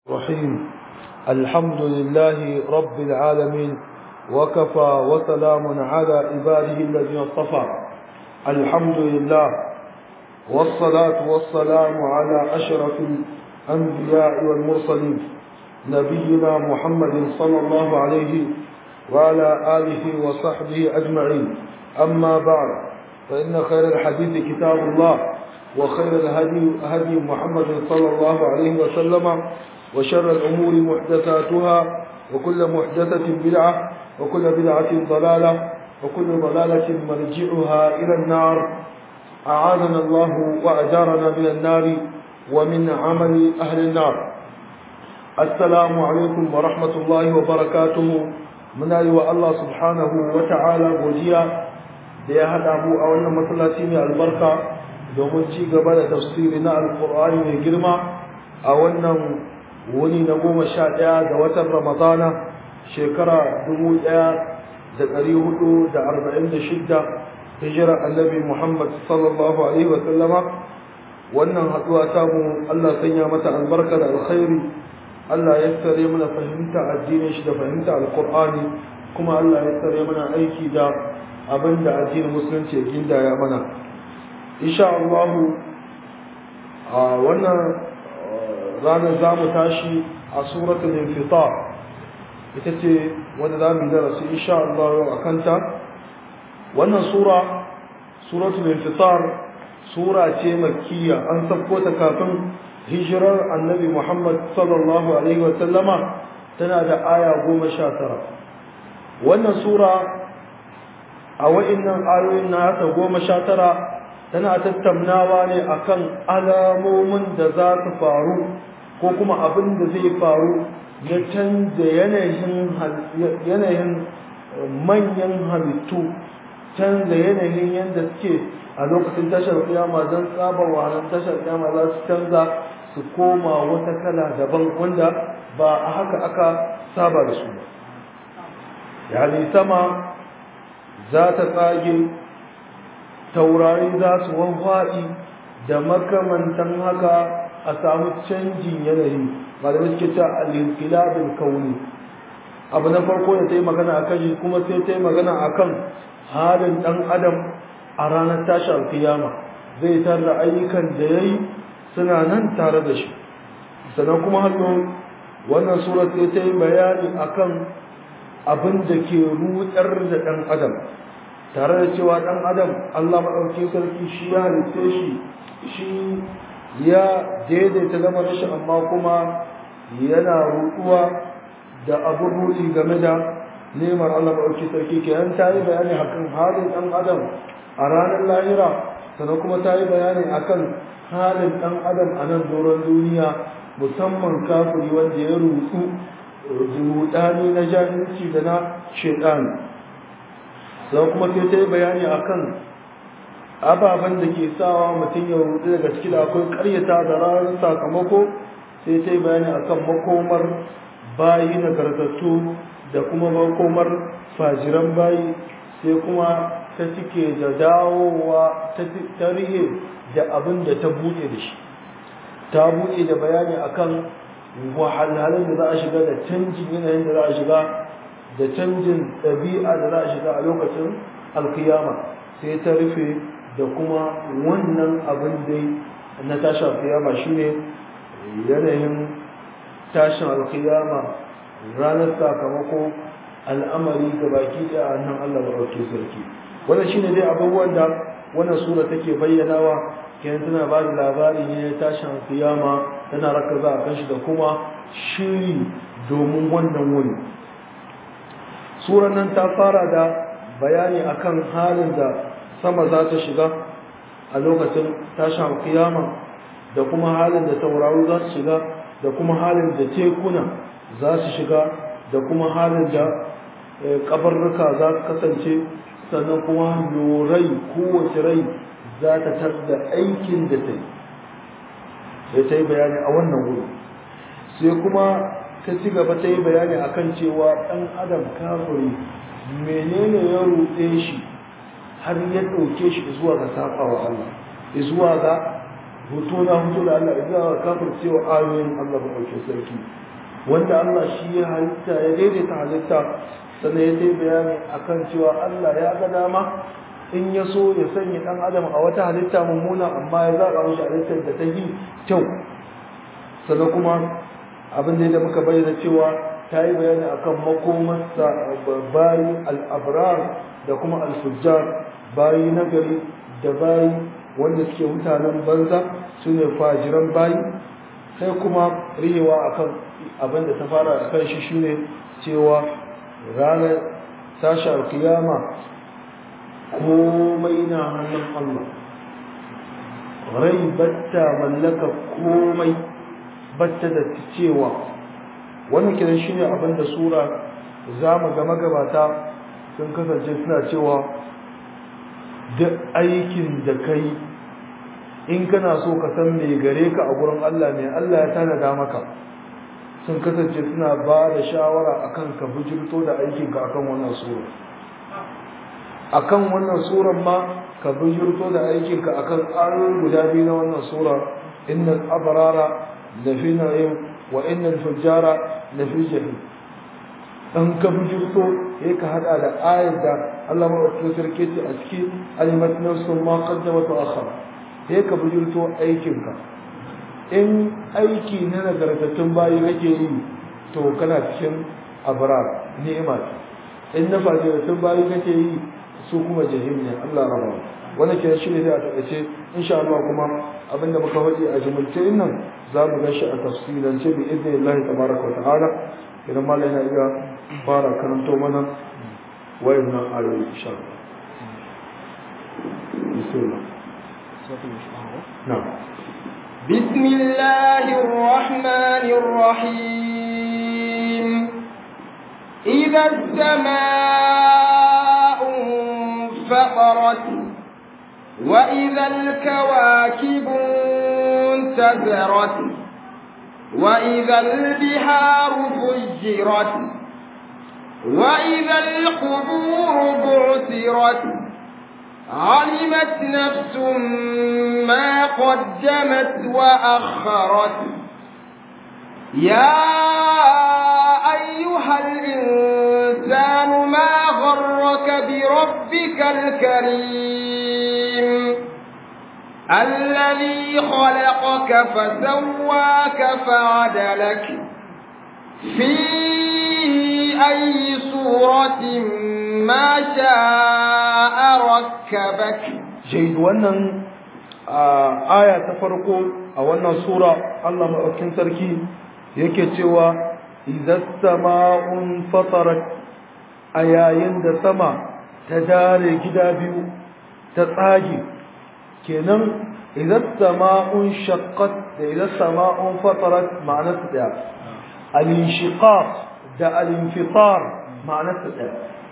الرحيم الحمد لله رب العالمين وكفى وسلام على عباده الذين اصطفى الحمد لله والصلاة والسلام على أشرف الأنبياء والمرسلين نبينا محمد صلى الله عليه وعلى آله وصحبه أجمعين أما بعد فإن خير الحديث كتاب الله وخير الهدي هدي محمد صلى الله عليه وسلم وشر الأمور محدثاتها وكل محدثة بدعة وكل بدعة ضلالة وكل ضلالة مرجعها إلى النار أعاذنا الله وأجارنا من النار ومن عمل أهل النار السلام عليكم ورحمة الله وبركاته من أيوة الله سبحانه وتعالى وجيا da ya haɗa mu a wannan masallaci mai albarka domin ci gaba da tafsiri na alƙur'ani mai girma a wannan wuni na goma sha ɗaya ga watan ramadana shekara dubu ɗaya da ɗari hudu da arba'in da shidda hijira annabi muhammad sallallahu alaihi wasallama wannan haɗuwa samu allah sanya mata albarka da alkhairi allah ya tsare mana fahimta addinin shi da fahimta alƙur'ani kuma allah ya tsare mana aiki da abin da addinin musulunci ya gindaya mana insha Allah a wannan ranar za mu tashi a suratul infitar ita ce wanda za mu yi darasi insha Allah yau a kanta wannan sura suratul infitar sura ce makkiya an sabko ta kafin hijirar annabi Muhammad sallallahu alaihi wa sallama tana da aya goma sha tara wannan sura a wa'innan ayoyin na haka goma sha tara tana tattaunawa ne akan alamomin da za su faru ko kuma abin da zai faru ya canza yanayin manyan halittu canza yanayin yadda suke a lokacin tashar kiyama don tsabar wahalar tashar kiyama za su canza su koma wata kala daban wanda ba a haka aka saba da su ba yani sama za ta tsage taurari za su wanfaɗi da makamantan haka a samu canjin yanayi malamai suke cewa al-inqilabul kauni abu na farko da ta yi magana a kan kuma sai ta yi magana a kan halin ɗan adam a ranar tashi alkiyama zai tarda ayyukan da ya yi suna nan tare da shi sannan kuma hannu wannan surat sai ta yi bayani akan abin da ke rutsar da ɗan adam tare da cewa ɗan adam Allah maɗauki sarki shi ya halitta shi shi ya daidaita zama shi amma kuma yana ruɗuwa da abin ruɗi game da neman Allah maɗauki sarki kenan ta yi bayani akan halin ɗan adam a ranar lahira sannan kuma ta yi bayani akan halin ɗan adam a nan doron duniya musamman kafiri wanda ya rutsu rudani na jahilci da na shaidani sai kuma sai ta yi bayani akan ababen da ke sawa mutum ya rudu daga ciki da akwai karyata da ranar sakamako sai ta yi bayani akan makomar bayi nagartattu da kuma makomar fajiran bayi sai kuma ta cike da dawowa ta rihe da abin da ta buɗe da shi ta buɗe da bayani akan wahalhalun da za a shiga da canjin yanayin da za a shiga da canjin ɗabi'a da za a shiga a lokacin alkiyama sai ta rufe da kuma wannan abin dai na tashin alkiyama shine yanayin tashin alkiyama ranar sakamako al'amari ga baki da nan Allah barauke sarki wannan shine dai abubuwan da wannan sura take bayyanawa kenan tana ba da labari ne na tashin alkiyama tana rakaza a kanshi da kuma shiri domin wannan wuni suran nan ta fara da bayani akan halin da sama za ta shiga a lokacin tashin alkiyama da kuma halin da tauraro za su shiga da kuma halin da tekuna za su shiga da kuma halin da kabarruka za su kasance sannan kuma rai kowace rai za ta tarda aikin da ta yi sai ta yi bayani a wannan wuri sai kuma ta ci gaba ta yi bayani akan cewa ɗan adam kafiri menene ya ruɗe shi har ya ɗauke shi zuwa ga saɓawa Allah zuwa ga hoto na hoto da Allah idan ka kafirce wa ayoyin Allah ba ɗauke sarki wanda Allah shi ya halitta ya daidaita halitta sannan ya dai bayani akan cewa Allah ya ga dama in ya so ya sanya ɗan adam a wata halitta mummuna amma ya zaɓa mashi halittar da ta yi kyau sannan kuma abin da muka bayyana cewa ta yi bayani akan makomarsa bayi al'abrar da kuma alfujjar bayi nagari da bayi wanda suke mutanen banza su ne fajiran bayi sai kuma rihewa akan abin da ta fara a kan shi shine cewa ranar tashi alkiyama komai na hannun Allah rai batta mallaka komai batta da cewa wannan kiran shine abin da sura za mu ga magabata sun kasance suna cewa duk aikin da kai in kana so ka san me gare ka a gurin Allah ne Allah ya tanada maka sun kasance suna ba da shawara akan ka bujirto da aikinka akan wannan sura akan wannan suran ma ka bujirto da aikinka akan ayoyi guda biyu na wannan sura innal abrara lafi na'im wa innal fujjara lafi jahim dan ka bujirto sai ka hada da ayar da Allah madaukakin sarki ce a cikin alimat nafsun ma qaddamat wa akhara sai ka bujirto aikinka in aiki na nagartattun bayi kake yi to kana cikin abrar ni'ima in na fajirattun bayi kake yi su kuma jahim ne Allah raba wannan ke shi ne da a takaice insha Allah kuma abinda muka faɗi a jumulce nan za mu ga shi a tafsilance bi idnillahi tabaraka wa ta'ala idan malai na iya fara karanto mana wayannan ayoyi insha Allah bismillah na'am بسم الله الرحمن الرحيم إذا السماء انفطرت وإذا الكواكب انتثرت وإذا البحار فجرت وإذا القبور بعثرت علمت نفس ما قدمت وأخرت يا أيها الإنسان ما غرك بربك الكريم الذي خلقك فسواك فعدلك في أي صورة ما شاء ركبك جيد wannan aya ta farko a wannan sura Allah madaukakin sarki yake cewa idza sama'un fatarat ayayin da sama ta dare gida biyu ta tsage kenan idza sama'un shaqqat da idza sama'un fatarat ma'anarsa daya al-inshiqaq da al-infitar ma'anarsa daya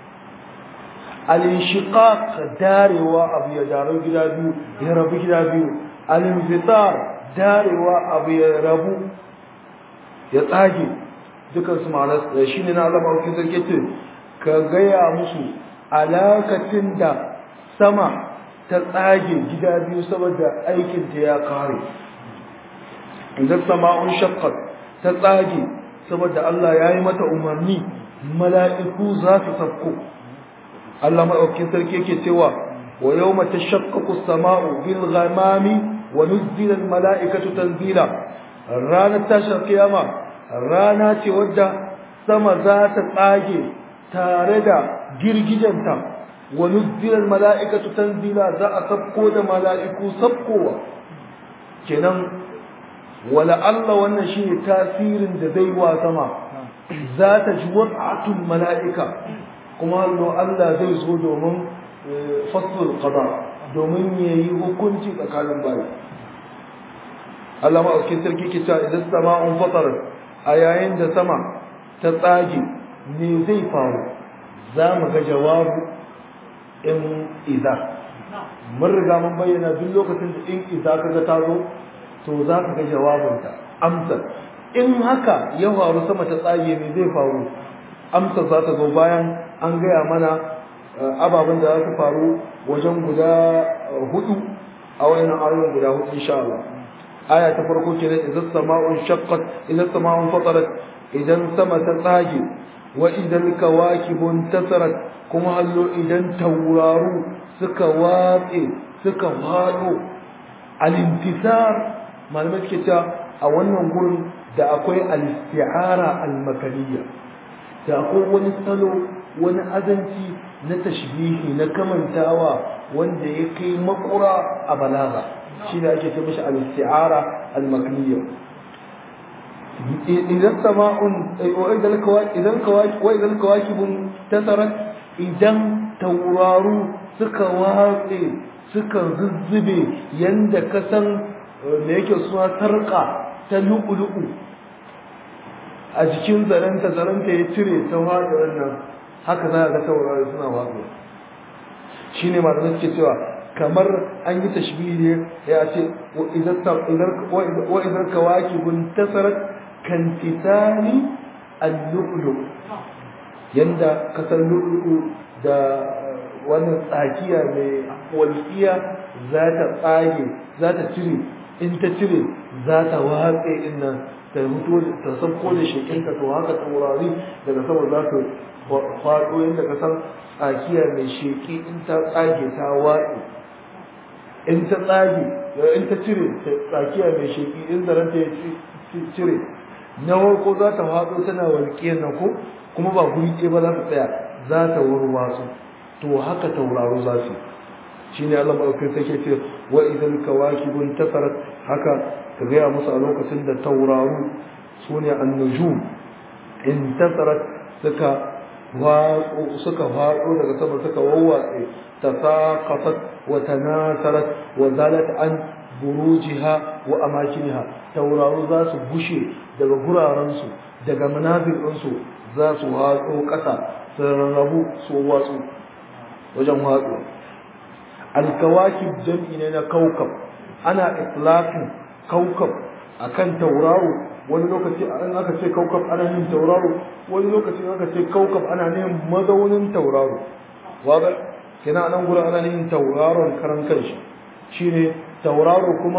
al-inshiqaq darewa abu ya daru gida biyu ya rabu gida biyu al-infitar darewa abu ya rabu ya tsage dukan su ma'anar shi ne na Allah mawukin sarki ce ka gaya musu alakacin da sama ta tsage gida biyu saboda aikinta ya kare idan sama'un shaqqat ta tsage saboda Allah ya yi mata umarni mala'iku za su sauko Allah maɗaukin sarki yake cewa wa yau mata shakkaku sama'u bil ghamami wa nuzzila al mala'ikatu tanzila ranar tashar kiyama rana ce wadda sama za ta tsage tare da girgijanta wa nuzzila al mala'ikatu tanzila za a sabko da mala'iku sabkowa kenan wala Allah wannan shine tasirin da zai wa sama za ta ji wad'atul mala'ika kuma Allah zai zo domin faslul qada domin yayi hukunci tsakanin bayi Allah ma aukin sarki ke cewa idan sama'un fatar a yayin da sama ta tsage me zai faru za mu ga jawabu in iza mun riga mun bayyana duk lokacin da in iza kaga ta zo to za ka ga jawabinta amsar in haka ya faru sama ta tsage me zai faru amsar za ta zo bayan an gaya mana ababen da za su faru wajen guda hudu a wayannan ayoyin guda hudu insha Allah aya ta farko kenan idan sama'un shaqqat idan sama'un fatarat idan sama ta tsage wa idan kawakibun tasarat kuma hallo idan tauraru suka watse suka fado al-intisar malamai suke cewa a wannan gurin da akwai al-isti'ara al-makaniyya da akwai wani salo wani azanci na tashbihi na kamantawa wanda ya kai makura a balaga shi ne ake ce mishi al-isti'ara al-makaniyya idan sama'un idan kawaki wa idan kawakibun tasarat idan tauraru suka watse suka zuzzube yanda ka san me yake suna sarka ta lu'ulu'u a jikin zaranta zaranta ya cire ta watsa wannan haka za a ga taurari suna watsa shi ne malamai suke cewa kamar an yi tashbihi ya ce wa idan kawakibun tasarat kan titani al-lu'lu yanda kasar lu'lu da wannan tsakiya mai walƙiya za ta tsage za ta cire in ta cire za ta watse inna ta mutu ta sauko da shekinka to haka taurari daga sama za ta faɗo yadda ka san tsakiya mai sheki in ta tsage ta watse in ta tsage in ta cire tsakiya mai sheki in zaranta ya cire na farko za ta faɗo tana walƙiyar nan ko kuma ba guri ɗaya ba za ta tsaya za ta warwatsu to haka tauraro za su shi ne Allah maɗaukin take ce wa idan kawakibun tasarat haka ka gaya musu a lokacin da tauraro su ne annujum in tasarat suka watsu suka faɗo daga sama suka wawwatse tasaqafat wa tanasarat wa zalat an burujiha wa amakiniha tauraro za su bushe daga gurarensu daga manazirinsu za su watso ƙasa su rarrabu su watsu wajen watsu alkawakib jam'i ne na kaukab ana itlaqin kaukab akan tauraro wani lokaci an aka ce kaukab ana yin tauraro wani lokaci aka ce kaukab ana yin mazaunin tauraro waga kina nan gura ana yin tauraron karan kanshi shine tauraro kuma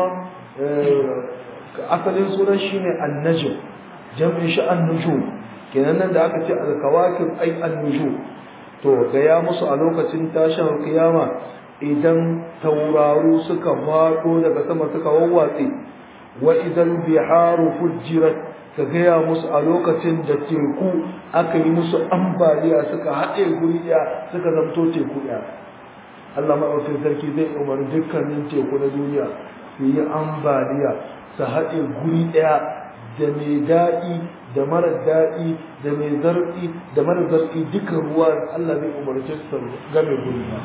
asalin sunan shine annajm jam'in shi annujum kenan nan da aka ce alkawakib ai annujum to ga ya musu a lokacin tashin kiyama idan tauraro suka faɗo daga sama suka wawwatse wa idan biharu fujirat ka gaya musu a lokacin da teku aka yi musu ambaliya suka haɗe guri ɗaya suka zamto teku ɗaya Allah maɗaukin sarki zai umarni dukkanin teku na duniya su yi ambaliya su haɗe guri ɗaya da mai daɗi da mara daɗi da mai zarfi da mara zarfi duka ruwa Allah zai umarce su game guri ɗaya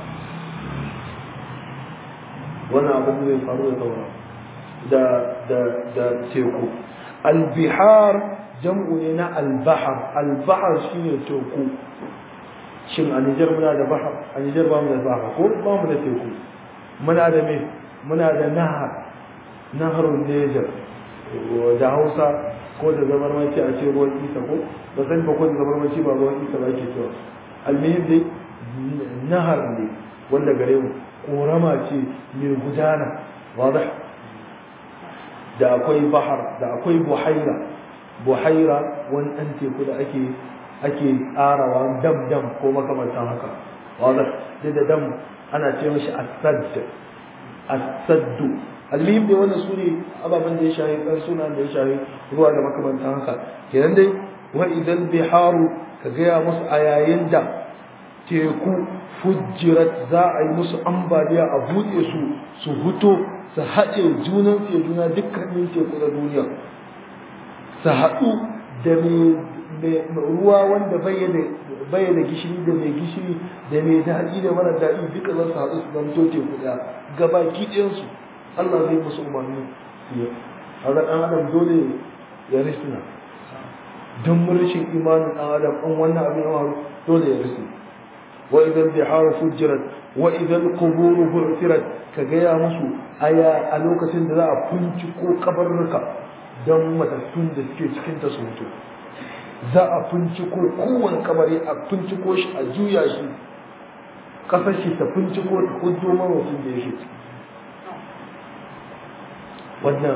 wannan abin zai faru da saura da da da teku albihar jam'u ne na albahar albahar shine teku shin a Nijar muna da bahar a Nijar ba mu da bahar ko ba mu da teku muna da me muna da nahar naharun Nijar da Hausa ko da zabarmanci a ce ruwan isa ko ba san ba ko da zabarmanci ba ruwan isa ba ke cewa almihim dai nahar ne wanda gare mu korama ce mai gudana wadah da akwai bahar da akwai buhaira buhaira wani ɗan teku da ake ake ƙarawa dam dam ko makamantan haka wadah duk da dam ana ce mashi asad asaddu almihim dai wannan su ne ababen da ya shahi ɗan suna da ya shahi ruwa da makamantan haka kenan dai wa idan biharu ka gaya musu a yayin da teku fujjirat za a yi musu ambaliya a buɗe su su huto su haɗe junan su ya juna dukkanin teku na duniya su haɗu da mai ruwa wanda bai da gishiri da mai gishiri da mai daɗi da mara daɗi duka za su haɗu su zamto teku ɗaya gabaki ɗayansu Allah zai musu umarni su yi a ga ɗan adam dole ya risina don rashin imanin ɗan adam an wannan abin yawa dole ya risina وإذا البحار فجرت وإذا القبور بعثرت كجيا مسو أيا ألوكة لا فنشكو قبرك دم متسون da suke cikin ta su mutu za a finciko kowane kabari a finciko shi a juya shi kasar shi ta finciko ta hujjo mawacin da yake ciki wannan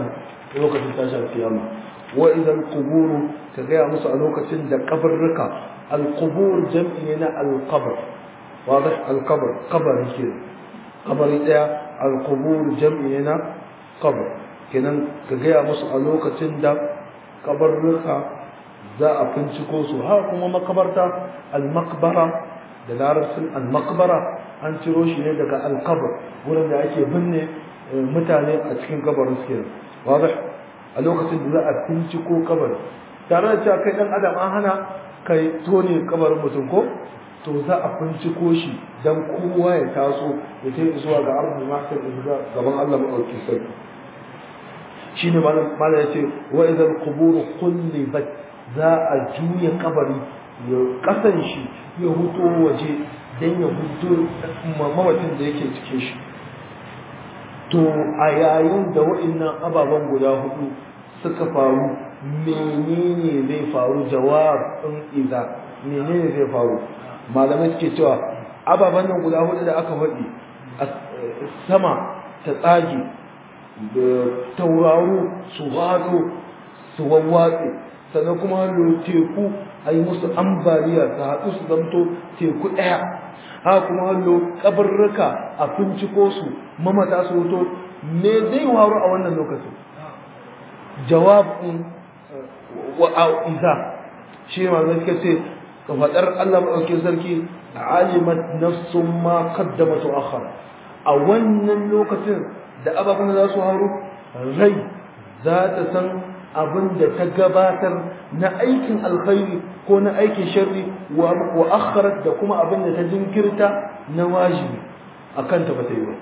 lokacin tashar kiyama wa idan quburu ka gaya musu a lokacin da kabarruka al-qubur jam'i ne na al-qabr wadah al-qabr qabr ke qabri daya al-qubur jam'i ne na qabr kenan ka gaya musu a lokacin da kabarruka za a finciko su ha kuma makabarta al-maqbara da larabcin al-maqbara an ciro shi ne daga al-qabr wurin da ake binne mutane a cikin kabarin su kenan wadah a lokacin da za a finciko kabar tare da cewa kai dan adam an hana kai tone kabarin mutum ko to za a finciko shi dan kowa ya taso ya kai zuwa ga arzul mahsar gaban Allah madaukakin sarki shine malam malam yace wa idal qubur qullibat za a juya kabari ya kasan shi ya huto waje dan ya huto mamacin da yake cikin shi to a yayin da wa'annan ababen guda hudu suka faru menene zai faru jawab din iza menene zai faru malamai suke cewa ababen nan guda hudu da aka faɗi sama ta tsage da tauraro su hado su wawwatse sannan kuma hannu teku a yi musu ambaliya su haɗu su zamto teku ɗaya haka kuma hannu kabarruka a finciko su mamata su wuto me zai waru a wannan lokacin jawabin wa'iza shi ne malamai suka ce ka faɗar Allah maɗauki sarki alimat nafsun ma qaddamat wa akhar a wannan lokacin da ababen za su haru rai za ta san abin da ta gabatar na aikin alkhairi ko na aikin sharri wa akharat da kuma abin da ta jinkirta na wajibi akan ta bata yi ba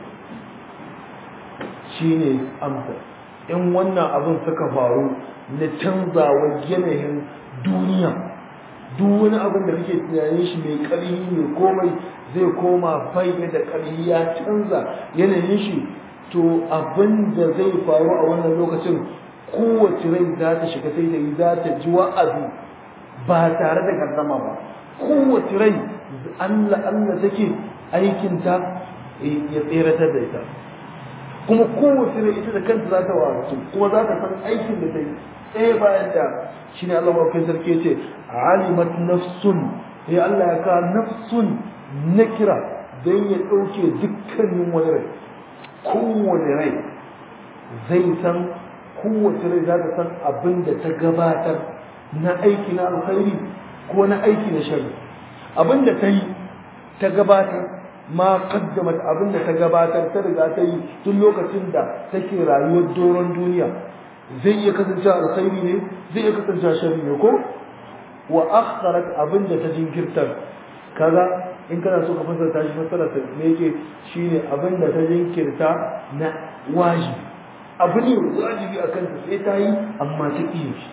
shine amsa in wannan abin suka faru na canzawa yanayin duniya duk wani abin da kake tunanin shi mai ƙarfi mai komai zai koma bai da ƙarfi ya canza yanayin shi to abin da zai faru a wannan lokacin kowace rai za ta shiga sai da yi za ta ji wa'azi ba tare da gardama ba kowace rai Allah Allah take aikinta ya tseratar da ita kuma kowace rai ita da kanta za ta wasu kuma za ta san aikin da ta yi ɗaya bayan da shi ne Allah mafi sarki ce alimat nafsun ya Allah ya kawo nafsun na kira don ya ɗauke dukkanin wani rai kowane rai zai san kowace rai za ta san abin da ta gabatar na aiki na alkhairi ko na aiki na shari abin da ta yi ta gabatar ma kaddamat abin da ta gabatar ta riga ta yi tun lokacin da take rayuwar doron duniya zai iya kasance alkhairi ne zai iya kasance shari ne ko wa akharat abin da ta jinkirtar kaga in kana so ka fassara shi fassara ta me yake shine abin da ta jinkirta na wajibi abu ne wajibi a kanta sai ta yi amma ta ƙi shi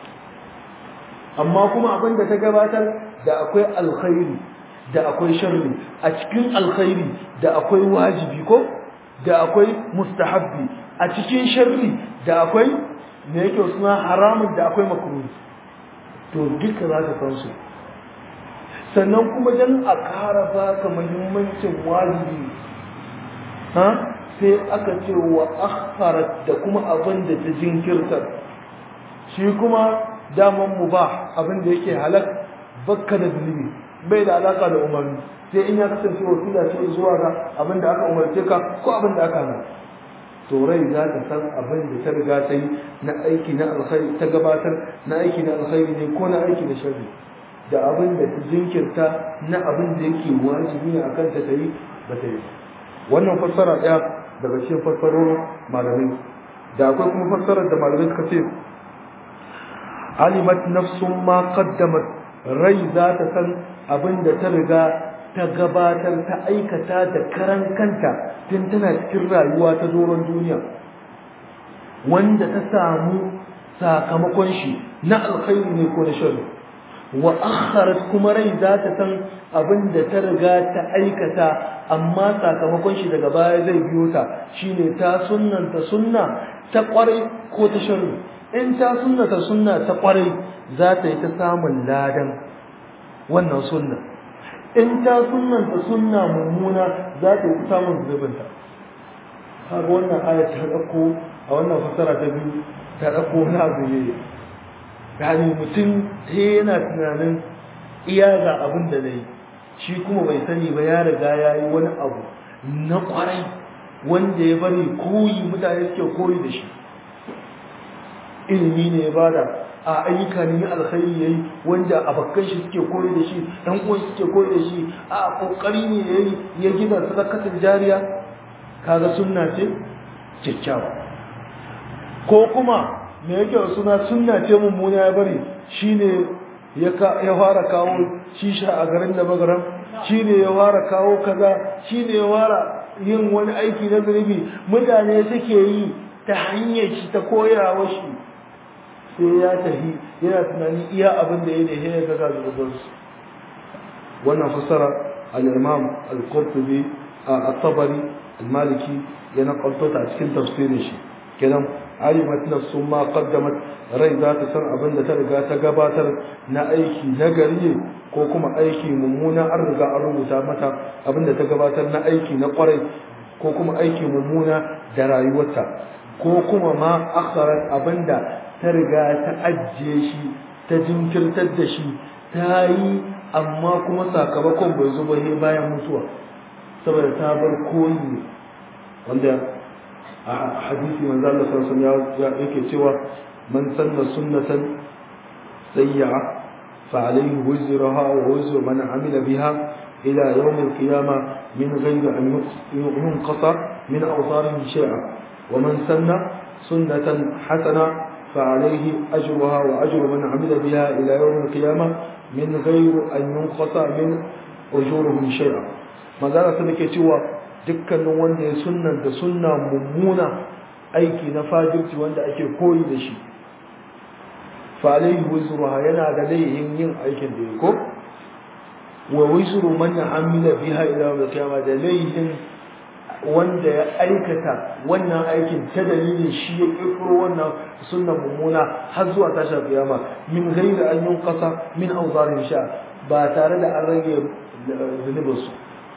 amma kuma abin da ta gabatar da akwai alkhairi da akwai sharri a cikin alkhairi da akwai wajibi ko da akwai mustahabbi a cikin sharri da akwai me yake suna haramun da akwai makruhi to duka za ka san su sannan kuma dan a ƙara baka muhimmancin wajibi ha sai aka ce wa akharat da kuma abin da ta jinkirtar shi kuma daman mu ba abin da yake halak bakka da zunubi bai da alaka da umarni sai in ya kasance wasila ce zuwa ga abin da aka umarce ka ko abin da aka hana to rai za ta san abin da ta riga ta yi na aiki na alkhairi ta gabatar na aiki na alkhairi ne ko na aiki na sharri da abin da ta jinkirta na abin da yake wajibi ne akan ta ta yi ba ta yi wannan fassara ɗaya daga cikin fassarorin malamai da akwai kuma fassarar da malamai suka ce alimat nafsun ma qaddamat rai za ta san abin da ta riga ta gabatar ta aikata da karan kanta tun tana cikin rayuwa ta doron duniya wanda ta samu sakamakon shi na alkhairi ne ko na sharri wa akharat kuma rai za ta san abin da ta riga ta aikata amma sakamakon shi daga baya zai biyo ta shine ta sunnanta sunna ta kwarai ko ta sharri in ta sunnata sunna ta kwarai za ta yi ta samun ladan wannan sunna in ta sunnanta sunna mummuna za ta yi ta samun zubinta kaga wannan aya ta dauko a wannan fasara ta biyu ta ɗauko wani abu ne yani mutum sai yana tunanin iya ga abin da na yi shi kuma bai sani ba ya riga ya yi wani abu na kwarai wanda ya bari koyi mutane suke koyi da shi ilimi ne ya bada a ayyuka ne alkhairi yayi wanda abakkan shi suke koyi da shi dan uwan suke koyi da shi a kokari ne yayi ya gina sadakatul jariya kaga sunna ce kyakkyawa ko kuma me yake suna sunna ce mummuna ya bari shine ya fara kawo shisha a garin da magaram shine ya fara kawo kaza shine ya fara yin wani aiki na zunubi mutane suke yi ta hanyar shi ta koyawa shi sai ya tafi yana tunani iya abin da ya ne ya ga zunubansu wannan fassara al-imam al-qurtubi at-tabari al-maliki ya nakalto ta cikin tafsirin shi kenan alimat nafsu ma qaddamat rai za ta san abin da ta riga ta gabatar na aiki na gari ko kuma aiki mummuna an riga an rubuta mata abin da ta gabatar na aiki na kwarai ko kuma aiki mummuna da rayuwarta ko kuma ma akharat abin da ta riga ta ajiye shi ta jinkirtar da shi ta yi amma kuma sakamakon bai zo ba bayan mutuwa saboda ta bar koyi wanda a hadisi manzo Allah sallallahu alaihi wasallam yake cewa man sanna sunnatan sayyi'a fa alayhi wizruha wa wizru man amila biha ila yawm al-qiyamah min ghayri an yunqata min awsarihi shay'a wa man sanna sunnatan hasana فعليه أجرها وأجر من عمل بها إلى يوم القيامة من غير أن ينقص من أجورهم شيئا ما زال سنك cewa dukkanin wanda ya sunnar da sunna mummuna aiki na fajirci wanda ake koyi da shi fa alaihi wizruha yana da laihin yin aikin da ya ko wa wizru man amila biha ila yawm al-qiyamah da laihin wanda ya aikata wannan aikin ta dalilin shi ya kirkiro wannan sunnan mummuna har zuwa tashar kiyama min ghairi an yunqasa min awzarin sha ba tare da an rage zunubin su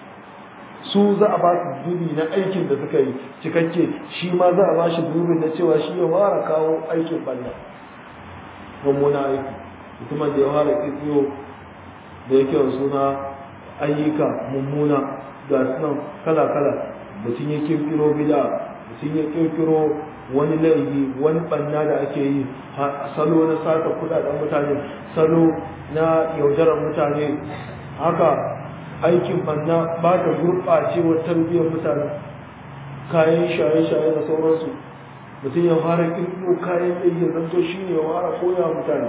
su za a ba su zubi na aikin da suka yi cikakke shi ma za a ba shi zubin na cewa shi ya fara kawo aikin balla mummuna aiki mutumin da ya fara kirkiro da yake suna ayyuka mummuna ga sunan kala-kala mutum ya kirkiro bida mutum ya kirkiro wani laifi wani banna da ake yi salo na sata kudaden mutane salo na yaudarar mutane haka aikin banna ba ta gurɓacewar tarbiyyar mutane kayan shaye-shaye da sauransu mutum ya fara kirkiro kayan laifi zanto shi ne ya fara koya mutane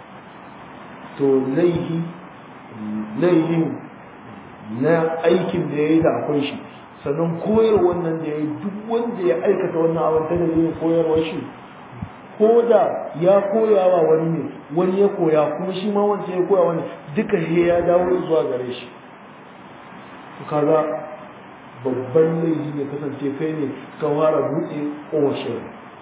to laifi laifin na aikin da ya yi da akwai shi sannan koyar wannan da ya yi duk wanda ya aikata wannan abin ta dalilin koyarwar shi ko da ya koyawa wani ne wani ya koya kuma shi ma wancan ya koya wani duka he ya dawo zuwa gare shi kaga babban laifi ne kasance kai ne ka fara buɗe ƙoshin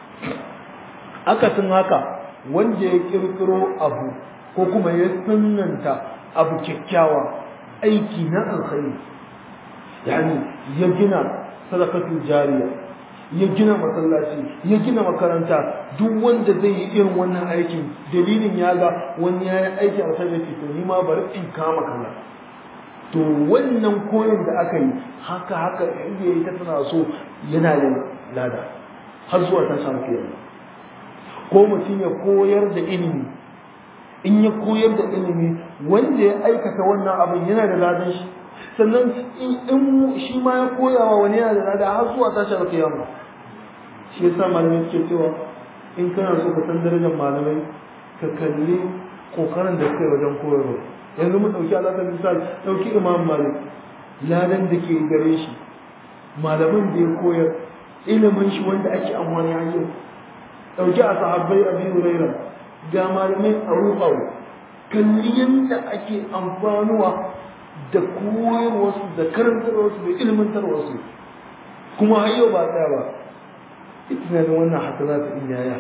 akasin haka wanda ya kirkiro abu ko kuma ya sunanta abu kyakkyawa aiki na alkhairi yani ya gina sadakatul jariya ya gina masallaci ya gina makaranta duk wanda zai yi irin wannan aikin dalilin ya ga wani ya yi aiki a sai to ni ma bari in kama kaza to wannan koyon da aka yi haka haka inda ya yi ta tana so yana yin lada har zuwa ta samu kiyama ko mutum ya koyar da ilimi in ya koyar da ilimi wanda ya aikata wannan abin yana da ladan shi sannan in shi ma ya koyawa wani yana da lada har zuwa tashar kiyama shi yasa malamai suke cewa in kana so ka san darajar malamai ka kalli kokarin da suka yi wajen koyarwa yanzu mu dauki alaƙar misali dauki imam malik ladan da ke gare shi malaman da ya koyar ilimin shi wanda ake amfani a yau dauki a sahabbai abi huraira ga malamai a rufawa kalli yadda ake amfanuwa da koyarwarsu da karantarwarsu da ilmantarwarsu kuma har yau ba tsaya ba ita ne wannan haka za ta yaya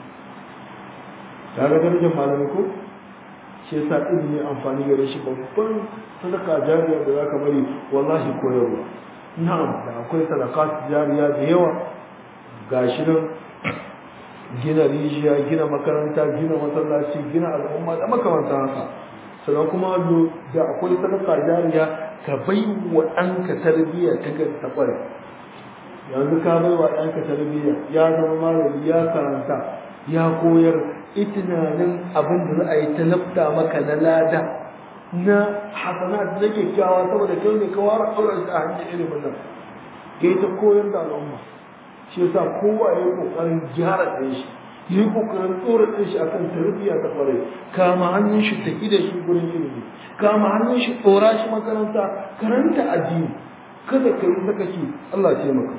ta ga darajar malamai ko shi yasa ilimi amfani gare shi babban sadaka jariya da zaka bari wallahi koyarwa na'am da akwai sadaka jariya da yawa gashi nan gina rijiya gina makaranta gina masallaci gina al'umma da makamantan haka sannan kuma da akwai sadaka jariya ka bai wa ɗanka tarbiyya ta ta ƙware yanzu ka bai wa ɗanka tarbiyya ya zama malami ya karanta ya koyar itinanin abin da za a yi talabta maka na lada na hasanat na kyakkyawa saboda kai ne ka ware auren a hanyar ilimin nan ya ta koyar da al'umma shi yasa kowa ya yi kokarin gyara ɗan shi ya yi kokarin tsora ɗan shi akan tarbiyya ta ƙwarai kama hannun shi tafi da shi gurin ilimi kama hannun shi tsora shi makaranta karanta addini kada ka yi sakaci Allah ce maka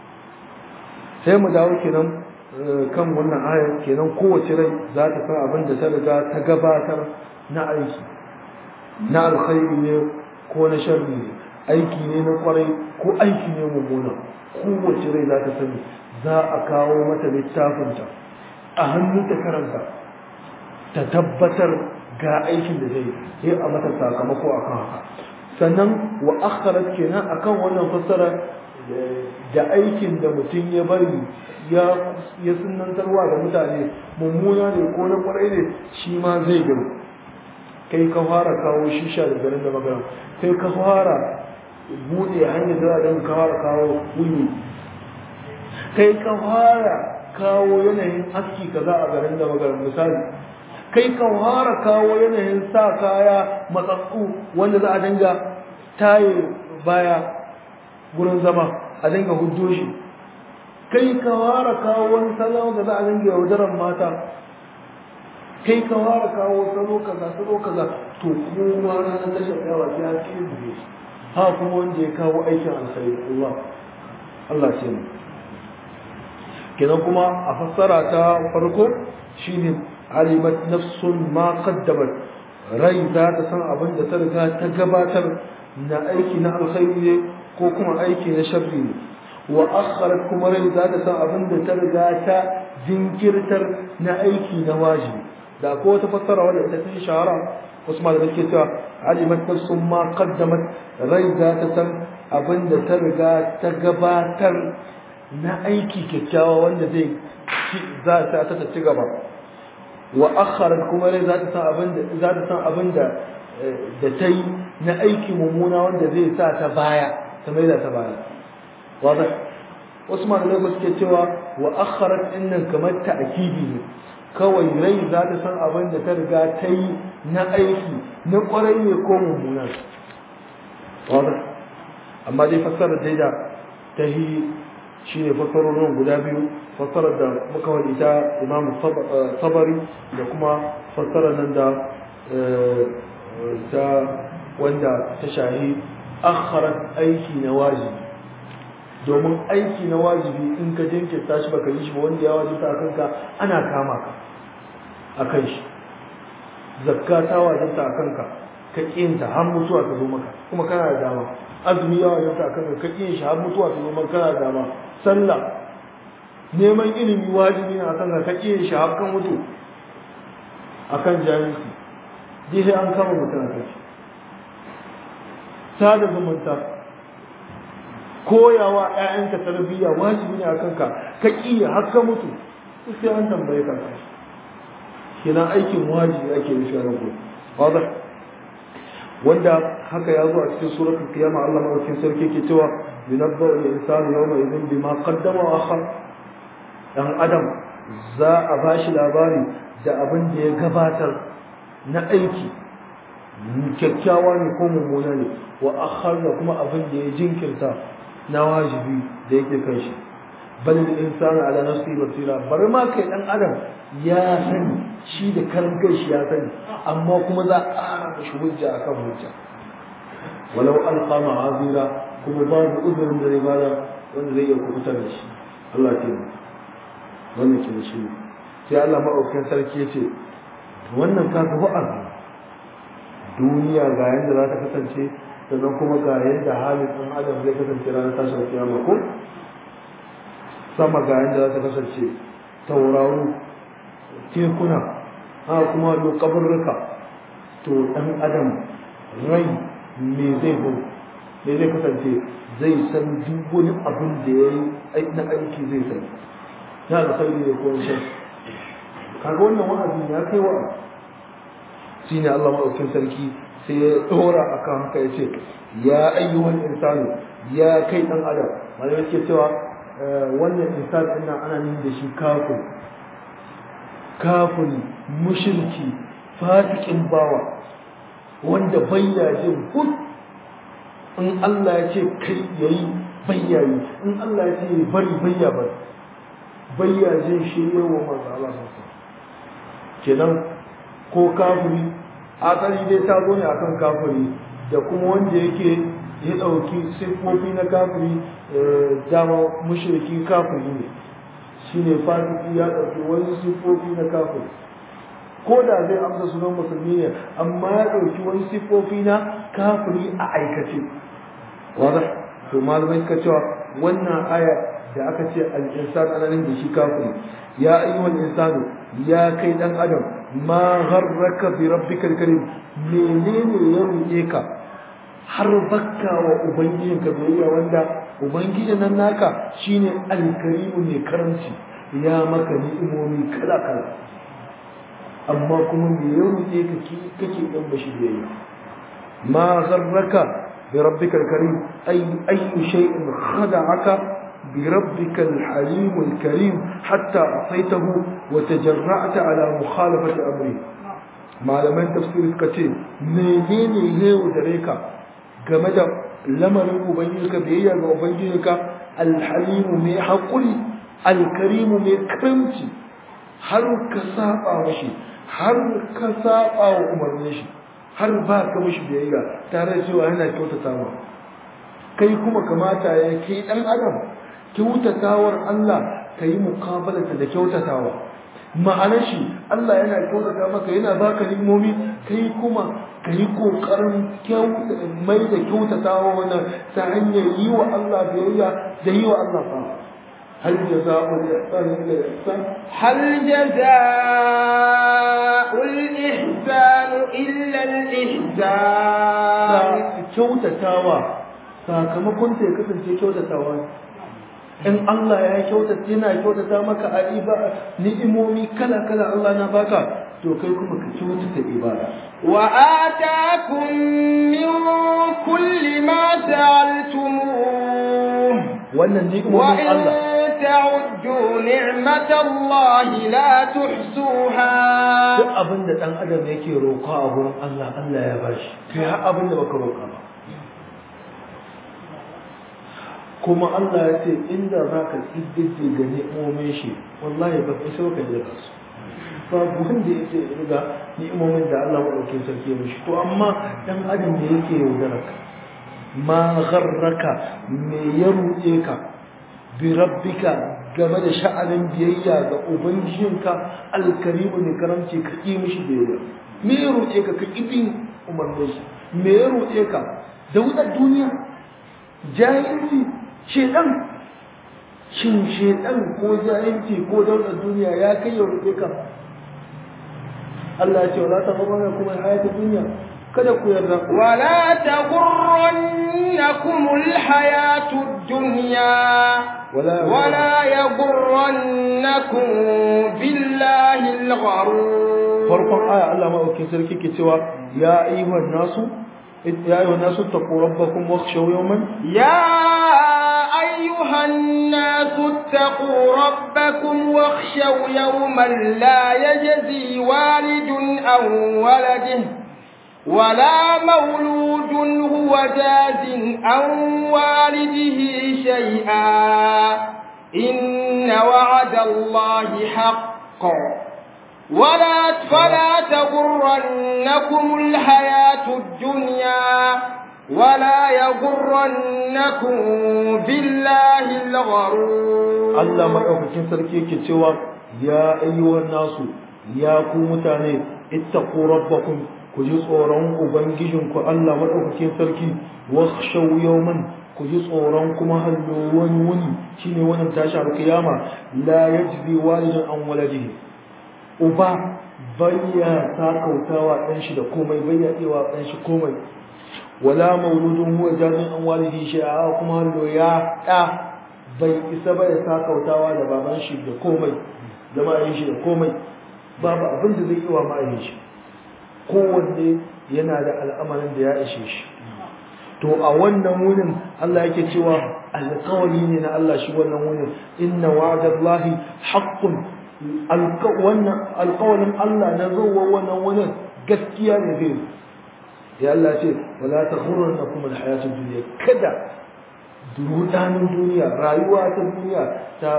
sai mu dawo kenan kan wannan ayar kenan kowace rai za ta san abin da ta riga ta gabatar na aiki na alkhairi ne ko na sharri ne aiki ne na kwarai ko aiki ne mummuna kowace rai za ta sani za a kawo mata littafinta a hannun ta karanta ta tabbatar ga aikin da zai yi a mata sakamako akan haka sannan wa akharat kenan akan wannan fassara da aikin da mutum ya bari ya ya sunantarwa da mutane mummuna ne ko na kwarai ne shi ma zai gani kai ka fara kawo shisha da garin da magana kai ka fara bude hanyar da don ka fara kawo wuni kai ka fara kawo yanayin aski kaza a garin da magana misali kai ka fara kawo yanayin sa kaya matsatsu wanda za a dinga taye baya gurin zama a dinga hujjo shi kai ka fara kawo wani salon da za a dinga yaudaran mata kai ka fara kawo salo kaza salo kaza to kuma ranar tashar yawa sai ya ke buge ha kuma wanda ya kawo aikin alkhairi Allah Allah ce mu kenan kuma a fassara ta farko shine alimat nafsun ma qaddamat rai za ta san abin da ta riga ta gabatar na aiki na alkhairi ne ko kuma aiki na sharri ne wa akharat kuma rai za ta san abin da ta riga ta jinkirtar na aiki na wajibi da ko wata fassara wanda ita ta shahara wasu malamai ke cewa alimat nafsun ma qaddamat rai za ta san abin da ta riga ta gabatar na aiki kyakkyawa wanda zai za ta ta ci gaba wa akharat kuma rai za ta san abin da za ta san abin da da ta yi na aiki mummuna wanda zai sa ta baya ta maida ta baya wanda wasu malamai ba suke cewa wa akharat innan kamar ta'kidi ne kawai rai za ta san abin da ta riga ta yi na aiki na kwarai ne ko mummuna wanda amma dai fassarar dai da ta yi shine fassarorin guda biyu fassarar da muka wani ta imam sabari da kuma fassarar nan da ta wanda ta shahi akharat aiki na wajibi domin aiki na wajibi in ka jinkirta shi baka yi shi ba wanda ya wajibta a kanka ana kama ka a kan shi zakka ta wajibta a kanka ka kinta har mutuwa ta zo maka kuma kana da dama azumi ya wajibta a kanka ka kin shi har mutuwa ta zo maka kana da dama sallah neman ilimi wajibi ne a kanka ka kin shi har kan mutu akan jahilci dai sai an kama mutum a kai sada zumunta koyawa ƴaƴanka tarbiyya wajibi ne a kanka ka ƙi har ka mutu sai an tambaye ka kenan aikin wajibi ake nufi a nan wadda wanda haka ya zo a cikin suratul qiyama Allah madaukakin sarki ke cewa yunabba al-insanu yawma idhin bima qaddama wa akhar dan adam za a bashi labari da abin da ya gabatar na aiki kyakkyawa ne ko mummuna ne wa akhar da kuma abin da ya jinkirta na wajibi da yake kan shi bal insanu ala nafsi basira bari ma kai dan adam ya sani shi da karan kai shi ya sani amma kuma za a ƙara shi hujja akan hujja walau alqa ma'azira kuma babu uzurin da zai bada wanda zai iya kubutar da shi Allah ke wannan ke da shi sai Allah maɗaukakin sarki ya ce wannan ka ga wa'azi duniya ga yadda za ta kasance sannan kuma ga yadda halin ɗan adam zai kasance ranar tashin kiyama ko sama ga yadda za ta kasance tauraro tekuna ha kuma lo kabarruka to ɗan adam rai me zai bu me zai kasance zai san duk wani abin da ya yi na aiki zai sani na alkhairi ne ko shan kaga wannan wa'azi ya kai wa shine Allah madaukakin sarki sai ya dora akan haka yace ya ayyuhal insanu ya kai dan adam malamai suke cewa wannan insan din nan ana nuni da shi kafir kafiri mushriki fasikin bawa wanda bayya jin hud in Allah ya ce kai yayi bayyayi in Allah ya ce bari bayya bari bayya jin shirye wa manzo Allah sallallahu kenan ko kafiri asali dai ta zo ne akan kafiri da kuma wanda yake ya ɗauki siffofi na kafiri dama mushriki kafiri ne shine fasiki ya ɗauki wani siffofi na kafiri ko da zai amsa sunan musulmi ne amma ya ɗauki wani siffofi na kafiri a aikace wadda to malamai suka cewa wannan aya da aka ce al-insan ananin da shi kafiri ya ayyuhal insanu ya kai dan adam ma gharraka bi rabbikal karim menene ya ruɗe ka har bakka wa ubangijinka biyayya wanda ubangijin nan naka shine alkarimu mai karamci ya maka ni'imomi kala kala amma kuma me ya ruɗe ka kake dan bashi biyayya ma gharraka bi rabbikal karim ay ayyu shay'in khada'aka بربك الحليم الكريم حتى أعطيته وتجرعت على مخالفة أمره malaman tafsir suka ce menene ne dare ka game da lamarin ubangijinka biyayya ga ubangijinka alhalimu mai haƙuri alkarimu mai karamci har ka saba mashi har ka saba wa umarnin shi har ba ka mashi biyayya tare da cewa yana kyautata ma kai kuma kamata ya kai dan adam kyautatawar Allah ka yi mukabalata da kyautatawa ma'anar shi Allah yana kyautata maka yana baka limomi kai kuma ka yi kokarin mai da kyautatawa wannan ta hanyar yi wa Allah biyayya da yi wa Allah fa هل جزاء الإحسان إلا الإحسان هل جزاء الإحسان إلا الإحسان kyautatawa sakamakon ta ya kasance kyautatawa in Allah ya kyautata yana kyautata maka a ibada ni'imomi kala kala Allah na baka to kai kuma ka kyautata ibada wa atakum min kulli ma sa'altumuh wannan ni'imomin Allah ta'uddu ni'matallahi la tuhsuha duk abin da dan adam yake roƙa a gurin Allah Allah ya bashi kai har abin da baka roƙa ba kuma Allah ya ce inda za ka ƙididdi ga ni'imomin shi wallahi ba kai sauka da su babu wanda ya ce riga ni'imomin da Allah maɗaukin sarki ya mishi to amma dan adam ne yake yaudara ka ma gharraka me ya ruɗe ka bi rabbika game da sha'anin biyayya ga ubangijinka alkarimu ne karamci ka ƙi mishi biyayya me ya ruɗe ka ka ƙi bin umarnin shi me ya ruɗe ka da wutar duniya jahilci shedan shin shedan ko jahilci ko daular duniya ya kai ya rufe ka Allah ya ce wala ta fama kuma hayatun duniya kada ku yarda ولا تغرنكم الحياة الدنيا ولا ولا يغرنكم بالله الغرور farkon aya Allah maɗaukin sarki ke cewa ya ayyuhan nasu ya ayyuhan nasu taqu rabbakum wakhshaw yawman يا أيها الناس اتقوا ربكم واخشوا يوما لا يجزي والد عن ولده ولا مولود هو جاز عن والده شيئا إن وعد الله حق ولا فلا تغرنكم الحياة الدنيا ولا يغرنكم بالله الغرور Allah maɗaukakin sarki yake cewa ya ayyuhan nasu ya ku mutane ittaqu rabbakum ku ji tsoron ubangijinku Allah maɗaukakin sarki wakhshaw yawman ku ji tsoron kuma hallo wani wuni shine wannan tashi alkiyama la yajzi walidun an waladihi uba bayya sakautawa ɗan shi da komai bayya tsewa ɗan shi komai wala mauludun huwa jazin an walidi shi'a kuma hallo ya ɗa bai isa ba ya sakautawa da baban shi da komai da ma'ayin shi da komai babu abin da zai yi wa ma'ayin shi kowanne yana da al'amarin da ya ishe shi to a wannan wurin Allah yake cewa alƙawari ne na Allah shi wannan wurin inna wa'dallahi haqqun wannan alƙawarin Allah na zuwa wannan wurin gaskiya ne zai ya Allah ce wala taghurrannakum alhayatud dunya kada rudanin duniya rayuwa ta duniya ta